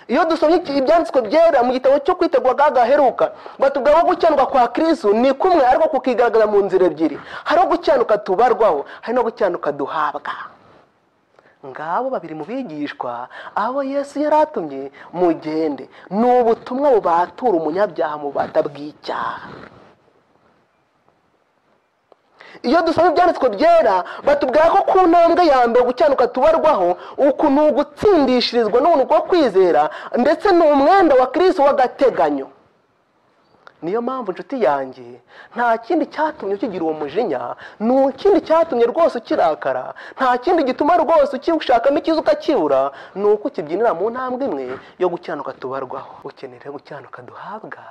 iyo dusomye ibyanditswe byera mu gitabo cyo kwitegura gaheruka batubwira ko gukendwa kwa kirisu ni kumwe ariko kukigaragaza mu nzira ebyiri hari gukenuka tubarwaho hari no gukenuka duhabwa ngabo babiri mu bigishwa abo yesu yari atumye mugende ni ubutumwa bubatura umunyabyaha mu bata bw'icyaha iyo dusoma ibyanditswe byera batubwira ko ku ntambwe ya mbere gukenuka tubarwaho uku ni ugutsindishirizwa n'ubuntu bwo kwizera ndetse ni umwenda wa kirisi w'agateganyo niyo mpamvu inshuti yanjye nta kindi cyatumye ukigira uwo mujinya ni ikindi cyatumye rwose ukirakara nta kindi gituma rwose ukiwushakamo ikiza ukakibura ni uko ukibyinira mu ntambwe imwe yo gukiranuka tubarwaho ukenera gukiranuka duhabwa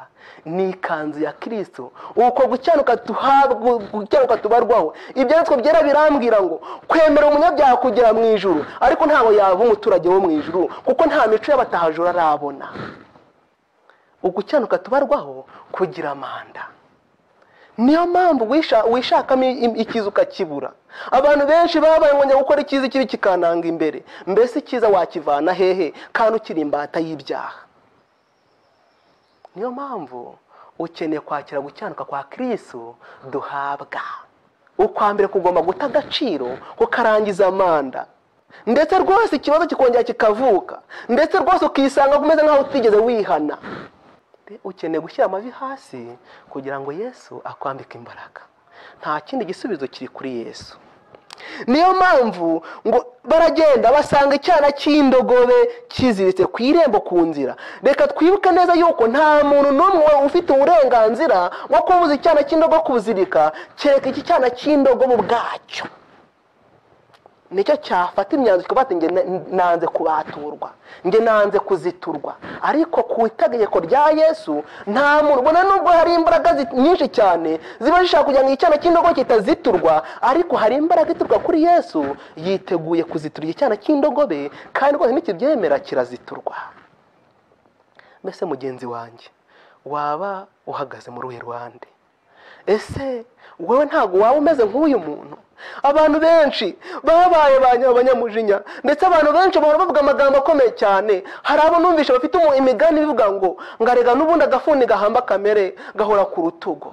ni ikanzu ya kirisitu uko gukiranuka tuhabwa gukiranuka tubarwaho ibyanditswe byera birambwira ngo kwemera umunyabyaha kugera mu ijuru ariko ntawe yaba umuturage wo mu ijuru kuko nta mico y'abatahajura arabona ugucyanuka tubarwaho kugira amanda niyo mpamvu wisha- wishakamo i- icyiza ukakibura abantu benshi babaye ngo gukora icyiza ikibi kikananga imbere mbese icyiza wakivana hehe kandi ukiri imbata y'ibyaha niyo mpamvu ukeneye kwakira gucyanuka kwa kirisitu duhabwa ukwambere kugomba guta agaciro kukarangiza amanda ndetse rwose ikibazo kikongera kikavuka ndetse rwose ukisanga umeze nk'aho utigeze wihana ukeneye gushyira amavi hasi kugira ngo yesu akwambike imbaraga nta kindi gisubizo kiri kuri yesu niyo mpamvu ngo baragenda basanga icyana cy'indogobe kiziritse ku irembo ku nzira reka twibuke neza yuko nta muntu n'umwe ufite uburenganzira bwo kubuza icyana cy'indogobe kuzirika kereka iki cyana cy'indogobe ubwacyo nicyo cyafata imyanzuro kikaba ati njye nanze kubaturwa njye nanze kuziturwa ariko ku itegeko rya yesu nta muntu ubona nubwo hari imbaraga zi- nyinshi cyane ziba zishaka kugira ngo icyana cy'indogo kitaziturwa ariko hari imbaraga iturwa kuri yesu yiteguye kuziturira icyana cy'indogobe kandi rwose nikibyemera kiraziturwa mbese mugenzi wanjye waba uhagaze mu ruhe ruhande ese wowe ntabwo waba umeze nk'uyu muntu abantu benshi babaye ba nya- abanyamujinya ndetse abantu benshi bahora bavuga amagambo akomeye cyane hari abo numvishe bafite umu- imigani ivuga ngo ngarega n'ubundi agafuni gahamba kamere gahora ku rutugu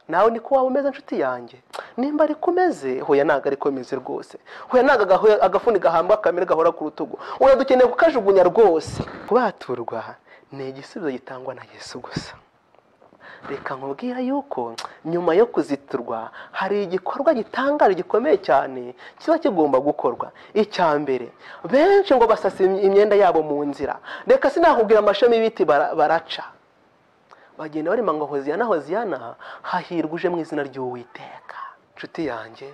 nawe niko waba umeze inshuti yanjye nimba ariko umeze huye ntabwo ariko umeze rwose huye ntabwo agahu- agafuni gahamba kamere gahora ku rutugu oya dukeneye kukajugunya rwose kubaturwa ni igisubizo gitangwa na yesu gusa reka nkubwira yuko nyuma yo kuziturwa hari igikorwa gitangaje gikomeye cyane kiba kigomba gukorwa icya mbere benshi ngo basasa im- imyenda yabo mu nzira reka sinakubwira amashami y'ibiti bara- baraca bagenda barima ngo hoziyana hoziyana hahirwa uje mu izina ry'uwiteka nshuti yanjye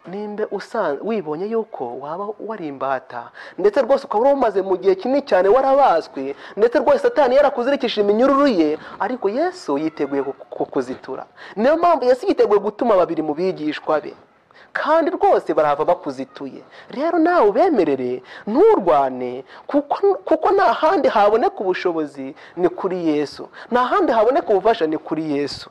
nimba usanzwe wibonye yuko waba wari imbata ndetse rwose ukaba umaze mu gihe kinini cyane warabazwe ndetse rwose satani yarakuzirikishije iminyururu ye ariko yesu yiteguye ku- kukuzitura niyo mpamvu yesu yiteguye gutuma babiri mu bigishwa be kandi rwose barava bakuzituye rero nawe ubemerere nturwane kuko kuko nta handi haboneka ubushobozi ni kuri yesu nta handi haboneka ubufasha ni kuri yesu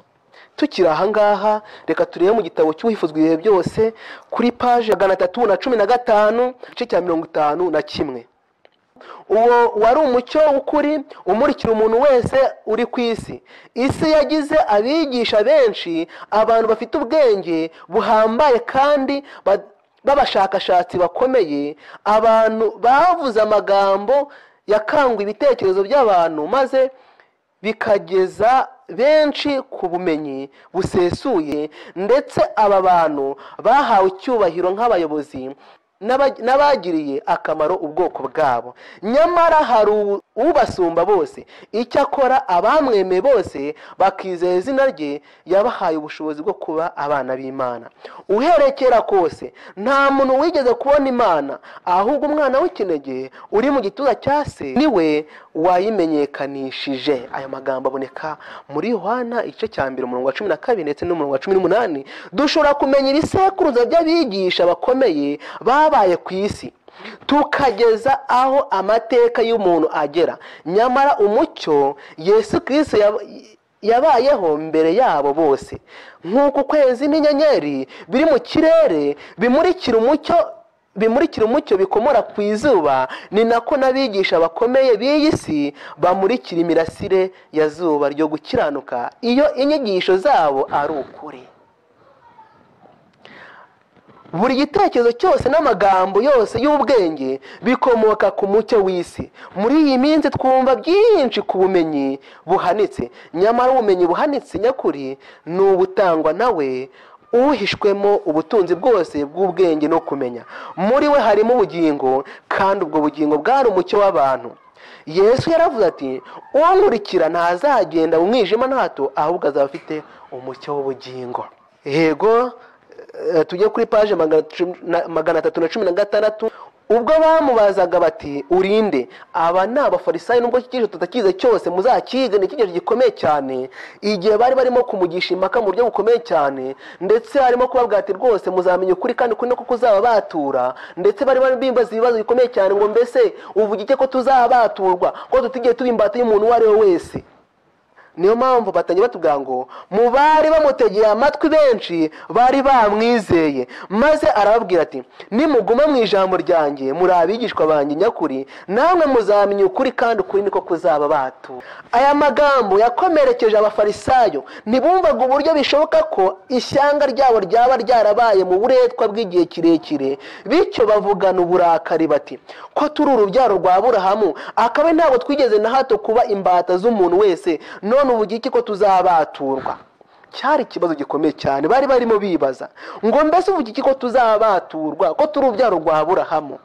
tukiri aha ngaha reka turebe mu gitabo cy'uwifuzwa ibihe byose kuri paje magana atatu na cumi na gatanu igice cya mirongo itanu na kimwe uwo wari umucyo w'ukuri umurikira umuntu wese uri ku isi isi yagize abigisha benshi abantu bafite ubwenge buhambaye kandi ba- b'abashakashatsi bakomeye abantu bavuze amagambo yakanguye ibitekerezo by'abantu maze bikageza benshi ku bumenyi busesuye ndetse aba bantu bahawe icyubahiro nk'abayobozi n'aba- n'abagiriye akamaro ubwoko bwabo nyamara hari u- ubasumba bose icyakora abamwemeye bose bakizera izina rye yabahaye ubushobozi bwo kuba abana b'imana uhereye kera kose nta muntu wigeze kubona imana ahubwo umwana w'ikinege uri mu gituza cya se niwe wayimenyekanishije aya magambo aboneka muri yohana igice cya mbere umurongo wa cumi na kabiri ndetse n'umurongo wa cumi n'umunani dushobora kumenya ibisekuruza by'abigisha bakomeye babaye ku isi tukageza aho amateka y'umuntu agera nyamara umucyo yesu kirisito yab- yabayeho mbere yabo bose nk'uko ukwezi n'inyenyeri biri mu kirere bimurikira umucyo bimurikira umucyo bikomora ku izuba ni nako n'abigisha bakomeye b'iyi si bamurikira imirasire ya zuba ryo gukiranuka iyo inyigisho zabo ari ukuri buri gitekerezo cyose n'amagambo yose y'ubwenge bikomoka ku mucyo w'isi muri iyi minsi twumva byinshi ku bumenyi buhanitse nyamara ubumenyi buhanitse nyakuri ni ubutangwa nawe uhishwemo ubutunzi bwose bw'ubwenge no kumenya muri we harimo ubugingo kandi ubwo bugingo bwari umucyo w'abantu yesu yaravuze ati unkurikira ntazagenda mu mwijima nta hato ahubwo azaba afite umucyo w'ubugingo yego eh, tujye kuri paje magana cumi na- magana atatu na cumi na gatandatu ubwo bamubazaga bati urinde aba ni abafarisayo nubwo iki kigejeje tutakize cyose muzakige ni ikigejeje gikomeye cyane igihe bari barimo kumugisha impaka mu buryo bukomeye cyane ndetse harimo kubabwira ati rwose muzamenya ukuri kandi kuri kuko uzaba batura ndetse bari bari bimbaza ibibazo bikomeye cyane ngo mbese uvuga iki ko tuzabaturwa ko tutigiye tuba imbata y'umuntu uwo ari we wese niyo mpamvu batangira batubwira ngo mu bari bamutegeye amatwi benshi bari bamwizeye maze arababwira ati nimuguma mu ijambo ryanjye muri abigishwa banjye nyakuri namwe muzamenya ukuri kandi ukuri niko kuzaba batu aya magambo yakomerekeje abafarisayo ntibumvaga uburyo bishoboka ko ishyanga ryabo ryaba ryarabaye mu buretwa bw'igihe kirekire bityo bavugana uburakari bati ko turi urubyaro rwa burahamu akabe ntabwo twigeze na hato kuba imbata z'umuntu wese no none ubu iki ko tuzabaturwa cyari ikibazo gikomeye cyane bari barimo bibaza ngo mbese ubu iki ko tuzabaturwa ko turi urubyaro rwa burahamu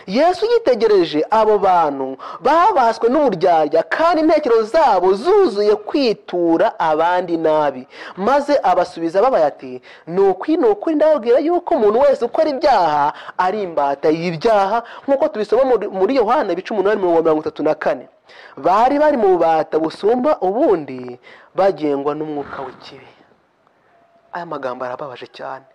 yesu yitegereje abo bantu babaswe n'uburyarya kandi intekerezo zabo zuzuye kwitura abandi nabi maze abasubiza babaye ati ni ukuri ni ukuri ndababwira yuko umuntu wese ukora ibyaha ari imbata y'ibyaha nk'uko tubisoma muri yohana ibice umunani mirongo itatu na kane bari bari mu bubata busumba ubundi bagengwa n'umwuka w'ikibi aya magambo arababaje cyane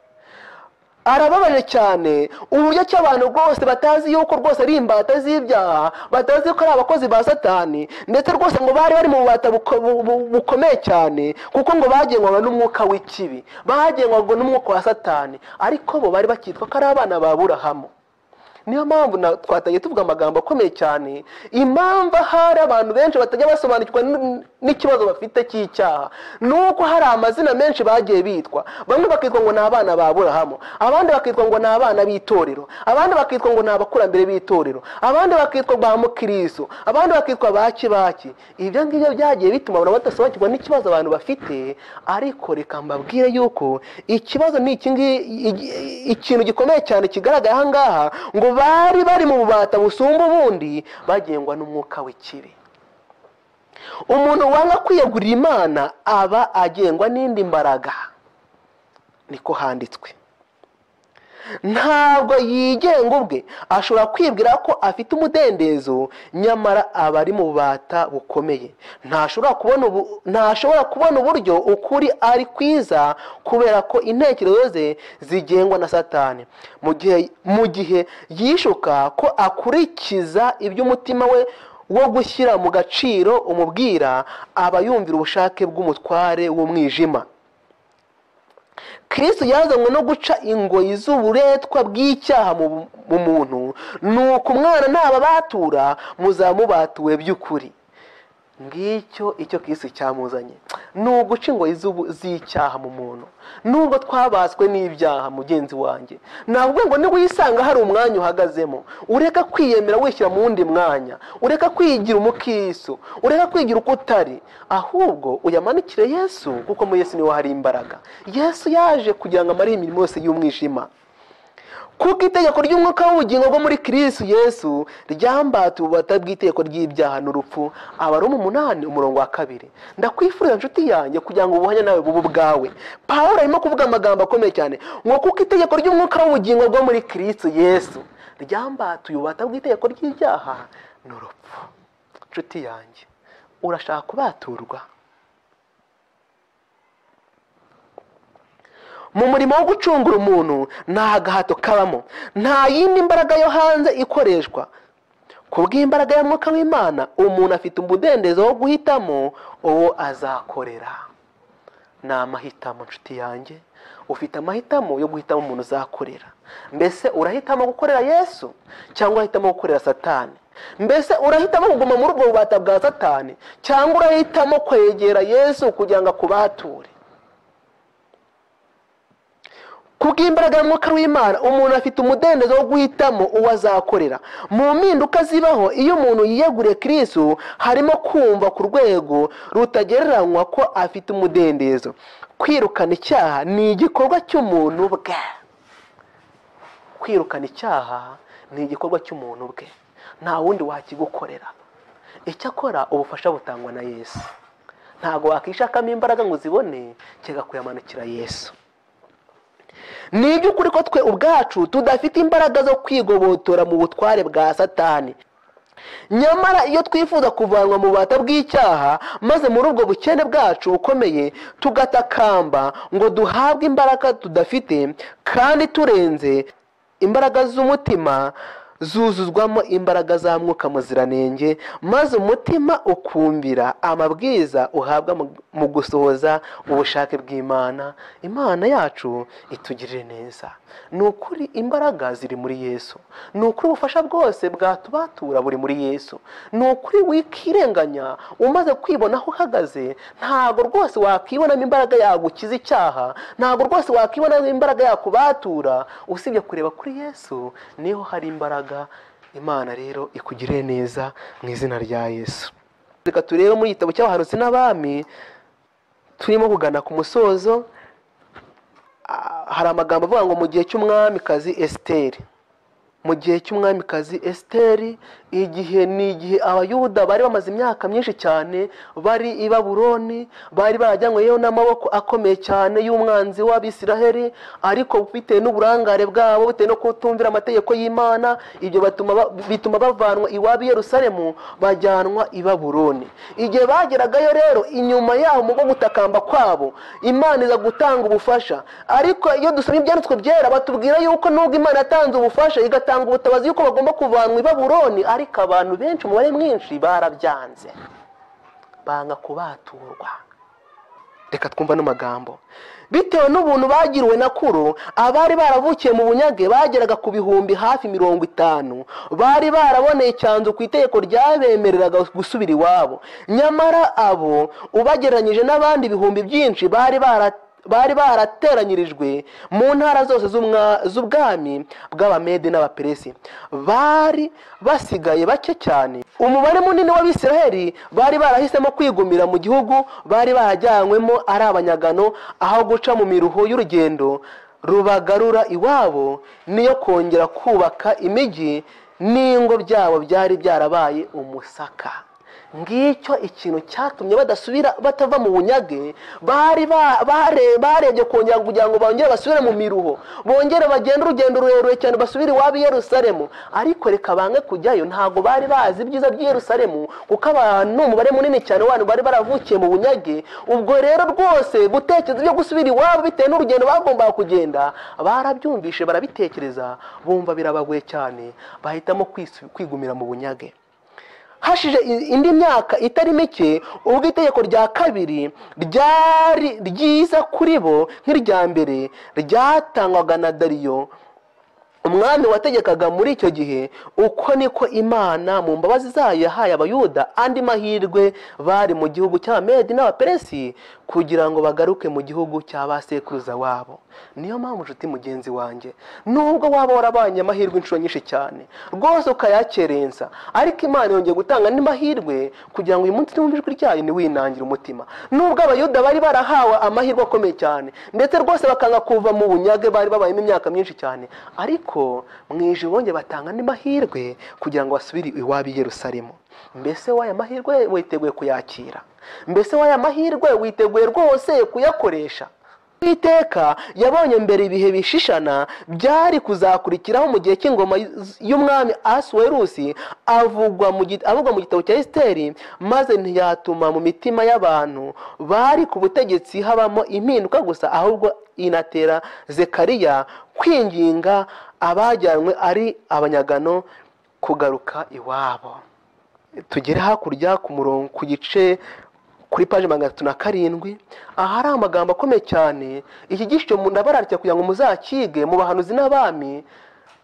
arababaje cyane uburyo ki abantu rwose batazi yuko rwose ari imbata z'ibyaha batazi ko ari abakozi ba satani ndetse rwose ngo bari bari mu bubata bukomeye cyane kuko ngo bagengwaga n'umwuka w'ikibi bagengwaga n'umwuka wa satani ariko bo bari bakitwa ko ari abana ba burahamu niyo mpamvu twatangiye tuvuga amagambo akomeye cyane impamvu hari abantu benshi batajya basobanukirwa n'ikibazo bafite cy'icyaha ni uko hari amazina menshi bagiye bitwa bamwe bakitwa ngo ni abana ba burahamu abandi bakitwa ngo ni abana b'itorero abandi bakitwa ngo ni abakurambere b'itorero abandi bakitwa ba mukiriso abandi bakitwa ba kibaki ibyo ngibyo byagiye bituma abantu badasobanukirwa n'ikibazo abantu bafite ariko reka mbabwire yuko ikibazo ni ikintu gikomeye cyane kigaragara aha ngaha ngo bari bari mu bubata busumba ubundi bagengwa n'umwuka w'ikibi umuntu wanga kwiyegurira imana aba agengwa n'indi mbaraga niko handitswe ntabwo yigenga ubwe ashobora kwibwira ko afite umudendezo nyamara aba ari mu bubata bukomeye ntashobora kubona uburyo ukuri ari kwiza kubera ko intekerezo ze zigengwa na satani mu gihe yishuka ko akurikiza ibyo umutima we wo gushyira mu gaciro umubwira aba yumvira ubushake bw'umutware w'umwijima kirisitu yazanywe no guca ingoyi z'uburetwa bw'icyaha mu muntu ni uko umwana ntaba batura muzamubatuwe by'ukuri ngicyo icyo kirisitu cyamuzanye ni uguca ingoyi z'icyaha mu muntu nubwo twabaswe n'ibyaha mugenzi wanjye ntabwo ngo ntiwisanga hari umwanya uhagazemo ureka kwiyemera wishyira mu wundi mwanya ureka kwigira umukiriso ureka kwigira uko utari ahubwo uyamanukire yesu kuko muri yesu niho hari imbaraga yesu yaje kugira ngo amare imirimo yose y'umwijima kuko itegeko ry'umwuka w'ubugingo bwo muri kirisitu yesu ryambata ububata bw'itegeko ry'ibyaha n'urupfu aba ari umunani umurongo wa kabiri ndakwifurira inshuti yanjye kugira ngo ubuhanye nawe bubu bwawe paul arimo kuvuga amagambo akomeye cyane ngo kuko itegeko ry'umwuka w'ubugingo bwo muri kirisitu yesu ryambatuye ububata bw'itegeko ry'ibyaha n'urupfu inshuti yanjye urashaka kubaturwa mu murimo wo gucungura umuntu nta gahato kabamo nta yindi mbaraga yo hanze ikoreshwa ku bw'imbaraga y'umwuka w'imana umuntu afite umudendezo wo guhitamo uwo azakorera ni amahitamo nshuti yanjye ufite amahitamo yo guhitamo umuntu uzakorera mbese urahitamo gukorera yesu cyangwa urahitamo gukorera satani mbese urahitamo kuguma muri ubwo bubata bwa satani cyangwa urahitamo kwegera yesu kugira ngo akubature kubw'imbaraga y'umwuka w'imana umuntu afite umudendezo wo guhitamo uwo azakorera mu mpinduka zibaho iyo umuntu yiyeguriye kirisu harimo kumva ku rwego rutagereranywa ko afite umudendezo kwirukana icyaha ni igikorwa cy'umuntu bwe kwirukana icyaha ni igikorwa cy'umuntu bwe nta wundi wakigukorera icyakora ubufasha butangwa na yesu ntabwo wakishakamo imbaraga ngo uzibone kigakuyamanukira yesu ni iby'ukuri ko twe ubwacu tudafite imbaraga zo kwigobotora mu butware bwa satani nyamara iyo twifuza kuvanwa mu bubata bw'icyaha maze muri ubwo bukene bwacu bukomeye tugatakamba ngo duhabwe imbaraga tudafite kandi turenze imbaraga z'umutima zuzuzwamo imbaraga za mwuka muziranenge maze umutima ukumvira amabwiriza uhabwa mu- mu gusohoza ubushake bw'imana imana yacu itugirire neza ni ukuri imbaraga ziri muri yesu ni ukuri ubufasha bwose bwatubatura buri muri yesu ni ukuri wikirenganya umaze kwibona aho uhagaze ntabwo rwose wakibonamo imbaraga yagukiza icyaha ntabwo rwose wakibonamo imbaraga yakubatura usibye kureba kuri yesu niho hari imbaraga imana rero ikugirire neza mu izina rya yesu reka turebe muri igitabo cy'abahanuzi n'abami turimo kugana ku musozo ah, hari amagambo avuga ngo mu gihe cy'umwamikazi esiteri mu gihe cy'umwamikazi esiteri igihe ni igihe abayuda bari bamaze imyaka myinshi cyane bari i baburoni bari barajyanyweyo n'amaboko akomeye cyane y'umwanzi w'abisiraheli ariko bitewe n'uburangare bwabo bitewe no kutumvira amategeko y'imana ibyo batuma ba- bituma bavanwa iwabo i yerusalemu bajyanwa i baburoni igihe bageragayo rero inyuma yaho mu bwo gutakamba kwabo imana iza gutanga ubufasha ariko iyo dusomye ibyanditswe byera batubwira yuko nubwo imana yatanze ubufasha igatanga ubutabazi yuko bagomba kuvanwa i baburoni ariko abantu benshi umubare mwinshi barabyanze banga kubaturwa reka twumva n'amagambo bitewe n'ubuntu bagiriwe na kuro abari baravukiye mu bunyage bageraga ku bihumbi hafi mirongo itanu bari baraboneye icyanzu ku itegeko ryabemereraga gusubira iwabo nyamara abo ubagereranyije n'abandi ibihumbi byinshi bari bara bari barateranyirijwe mu ntara zose z'umwa- z'ubwami bw'abamede n'abaperesi bari basigaye bake cyane umubare munini w'abisiraheli bari barahisemo kwigumira mu gihugu bari barajyanywemo ari abanyagano aho guca mu miruho y'urugendo rubagarura iwabo niyo kongera kubaka imijyi n'ingo byabo byari byarabaye umusaka ngicyo ikintu cyatumye badasubira batava mu bunyage bari ba- bare- barebye kongera kugira ngo bongere basubire mu miruho bongere bagende urugendo rurerure cyane basubire iwabo i yerusalemu ariko reka bange kujyayo ntabwo bari bazi ibyiza by'i yerusalemu kuko abantu umubare munini cyane w'abantu bari baravukiye mu bunyage ubwo rero rwose gutekereza ibyo gusubira iwabo bitewe n'urugendo bagombaga kugenda barabyumvishe barabitekereza bumva birabagoye cyane bahitamo kwisu- kwigumira mu bunyage hashije i- indi myaka itari mike ubwo itegeko rya kabiri ryari ryiza kuri bo nk'irya mbere ryatangwaga na dariyo umwami wategekaga muri icyo gihe uko niko imana mu mbabazi zayo yahaye abayuda andi mahirwe bari mu gihugu cy'abamedi n'abaperesi kugira ngo bagaruke mu gihugu cya ba sekuruza wabo niyo mpamvu nshuti mugenzi wanjye nubwo waba warabanye amahirwe inshuro nyinshi cyane rwose ukayakerensa ariko imana yongeye gutanga andi mahirwe kugira ngo uyu munsi niwumva ijwi ryayo ntiwinangire umutima nubwo abayuda bari barahawe amahirwe akomeye cyane ndetse rwose bakanga kuva mu bunyage bari babayemo imyaka myinshi cyane ariko mu ijuru bongeye batanga andi mahirwe kugira ngo basubire iwabo i yerusalemu mbese w'aya mahirwe witeguye kuyakira mbese w'aya mahirwe witeguye rwose kuyakoresha iteka yabonye mbere ibihe bishishana byari kuzakurikiraho mu gihe cy'ingoma y'umwami asuwerusi avugwa mu gi- avugwa mu gitabo cya esiteri maze ntiyatuma mu mitima y'abantu bari ku butegetsi habamo impinduka gusa ahubwo inatera zekariya kwinginga abajyanywe ari abanyagano kugaruka iwabo tugere hakurya ku murongo ku gice kuri paji magana atatu na karindwi ahari amagambo akomeye cyane iki gice ndabararya kugira ngo muzakige mu bahanuzi n'abami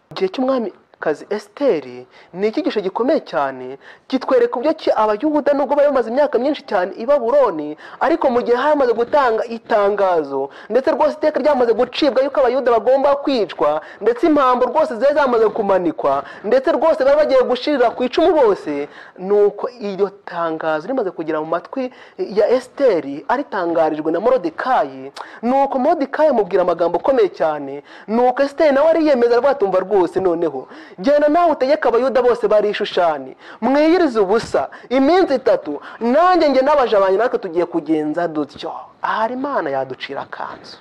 mu gihe cy'umwami kazi esiteri ni icyigisho gikomeye cyane kitwereka uburyo ki abayuda nubwo bari bamaze imyaka myinshi cyane i baburoni ariko mu gihe hamaze gutanga itangazo ndetse rwose iteka ryamaze gucibwa yuko abayuda bagomba kwicwa ndetse impamvu rwose zari zamaze kumanikwa ndetse rwose bari bagiye gushirira ku icumu bose ni uko iryo tangazo rimaze kugera mu matwi ya esiteri aritangarijwe na morodekayi ni uko morodekayi amubwira amagambo akomeye cyane ni uko esiteri nawe ariyemeza rwatumva rwose noneho genda nawe utegeke abayuda bose bari i shushani mwiyirize ubusa iminsi itatu nanjye njye n'abaja banjye natwe tugiye kugenza dutyo ahari imana yaducira akanzu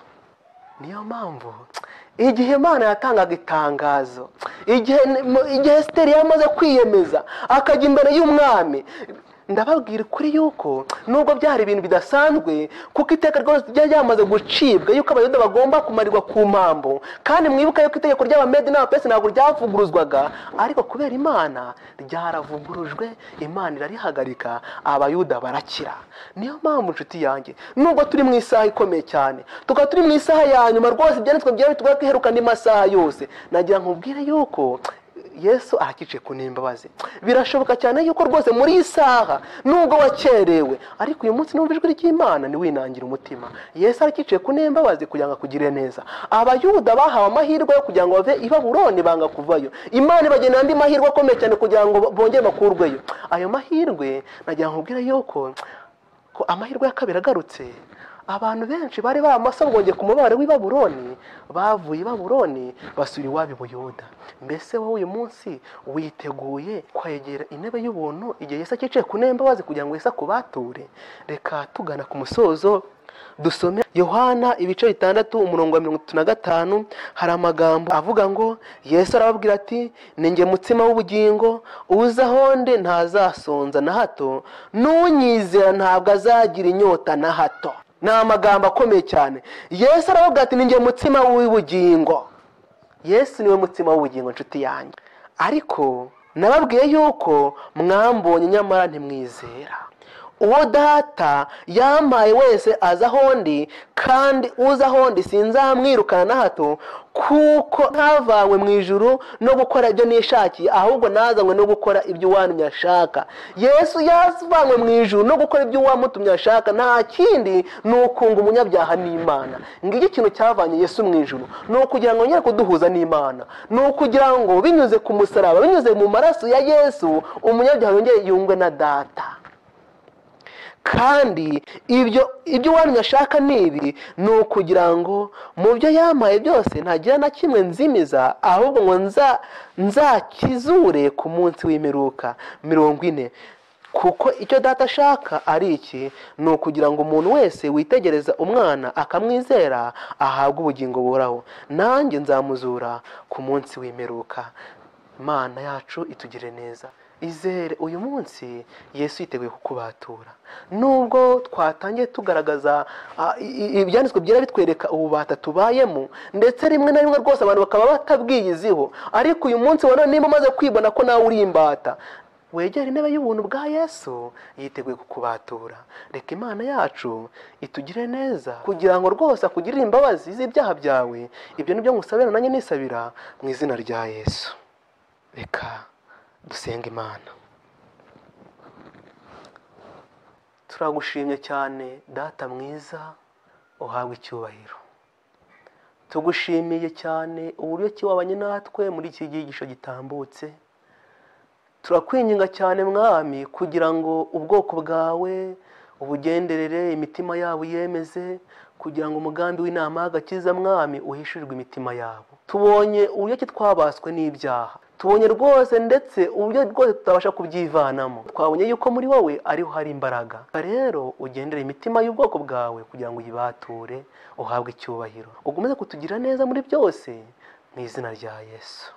niyo mpamvu igihe imana yatangaga itangazo igihe igihe esiteri yamaze kwiyemeza akajya imbere y'umwami ndababwira ukuri yuko nubwo byari ibintu bidasanzwe kuko iteka ryose ryari ryamaze gucibwa yuko abayoda bagomba kumarirwa ku mpamvu kandi mwibuke yuko itegeko ry'abamedi n'abapesi ntabwo ryavuguruzwaga ariko kubera imana ryaravugurujwe imana irarihagarika abayuda barakira niyo mpamvu inshuti yanjye nubwo turi mu isaha ikomeye cyane tukaba turi mu isaha ya nyuma rwose ibyanditswe byari bitugora kwiherukana amasaha yose nagira nkubwire yuko yesu arakice ku n'imbabazi birashoboka cyane yuko rwose muri iyi saha nubwo wakerewe ariko uyu munsi n'umva ijwi ry'imana ntiwinangire umutima yesu arakice ku n'imbabazi kugira ngo akugire neza abayuda bahawe amahirwe yo kugira ngo bave i baburoni banga kuvayo imana ibagena andi mahirwe akomeye cyane kugira ngo bongere bakurweyo ayo mahirwe nagira ngo ubwire yuko ko amahirwe ya kabiri agarutse abantu benshi bari baramasabwonge ku mubare w'i baburoni bavuye i baburoni basura iwabo i buyuda mbese wowe uyu munsi witeguye kwegera intebe y'ubuntu igihe yesi akicaye ku nembabazi kugira ngo yesi akubature reka tugana ku musozo dusome yohana ibice bitandatu umurongo wa mirongo itatu na gatanu hari amagambo avuga ngo yesu arababwira ati ninjye mutsima w'ubugingo uza aho nde ntazasonza na hato n'unyizera ntabwo azagira inyota na hato ni amagambo akomeye cyane yesu aravuga ati ninjye mutsima w'ubugingo yesu niwe mutsima w'ubugingo inshuti yanjye ariko nababwiye yuko mwambonye nyamara ntimwizera uwo data yampaye wese aza aho ndi kandi uza aho ndi sinzamwirukana na hato kuko ntavanywe mu ijuru no gukora ibyo nishakiye ahubwo nazanywe no gukora ibyo uwantumye ashaka yesu yavanywe mu ijuru no gukora ibyo uwamutumye ashaka nta kindi ni ukunga umunyabyaha n'imana ngicyo ikintu cyavanye yesu mu ijuru ni ukugira ngo nyine kuduhuza n'imana ni ukugira ngo binyuze ku musaraba binyuze mu maraso ya yesu umunyabyaha yongere yungwe na data kandi ibyo ibyo uwantumye ashaka ni ibi ni ukugira ngo mu byo yampaye byose ntagira na kimwe nzimiza ahubwo ngo nzakizure ku munsi w'imiruka mirongo ine kuko icyo data ashaka ari iki ni ukugira ngo umuntu wese witegereza umwana akamwizera ahabwe ubugingo buraho nanjye nzamuzura ku munsi w'imiruka imana yacu itugire neza izere uyu munsi yesu yiteguye kukubatura nubwo twatangiye tugaragaza ibyanditswe byera bitwereka ububata tubayemo ndetse rimwe na rimwe rwose abantu bakaba batabwiyiziho ariko uyu munsi wa none niba umaze kwibona ko nawe uri imbata wegera intebe y'ubuntu bwa yesu yiteguye kukubatura reka imana yacu itugire neza kugira ngo rwose akugirire imbabazi z'ibyaha byawe ibyo ni byo musabira nanjye nisabira mu izina rya yesu reka dusenga imana turagushimye cyane data mwiza uhabwa icyubahiro tugushimiye cyane uburyo kiwabanye natwe muri iki gihisho gitambutse turakwinginga cyane mwami kugira ngo ubwoko bwawe ubugenderere imitima yabo yemeze kugira ngo umugambi w'inama y'agakiza mwami uhishurirwe imitima yabo tubonye uburyo ki twabaswe n'ibyaha tubonye rwose ndetse uburyo rwose tutabasha kubyivanamo twabonye yuko muri wowe ariho hari imbaraga rero ugendera imitima y'ubwoko bwawe kugira ngo uyibature uhabwe icyubahiro ukomeze kutugira neza muri byose mu izina rya yesu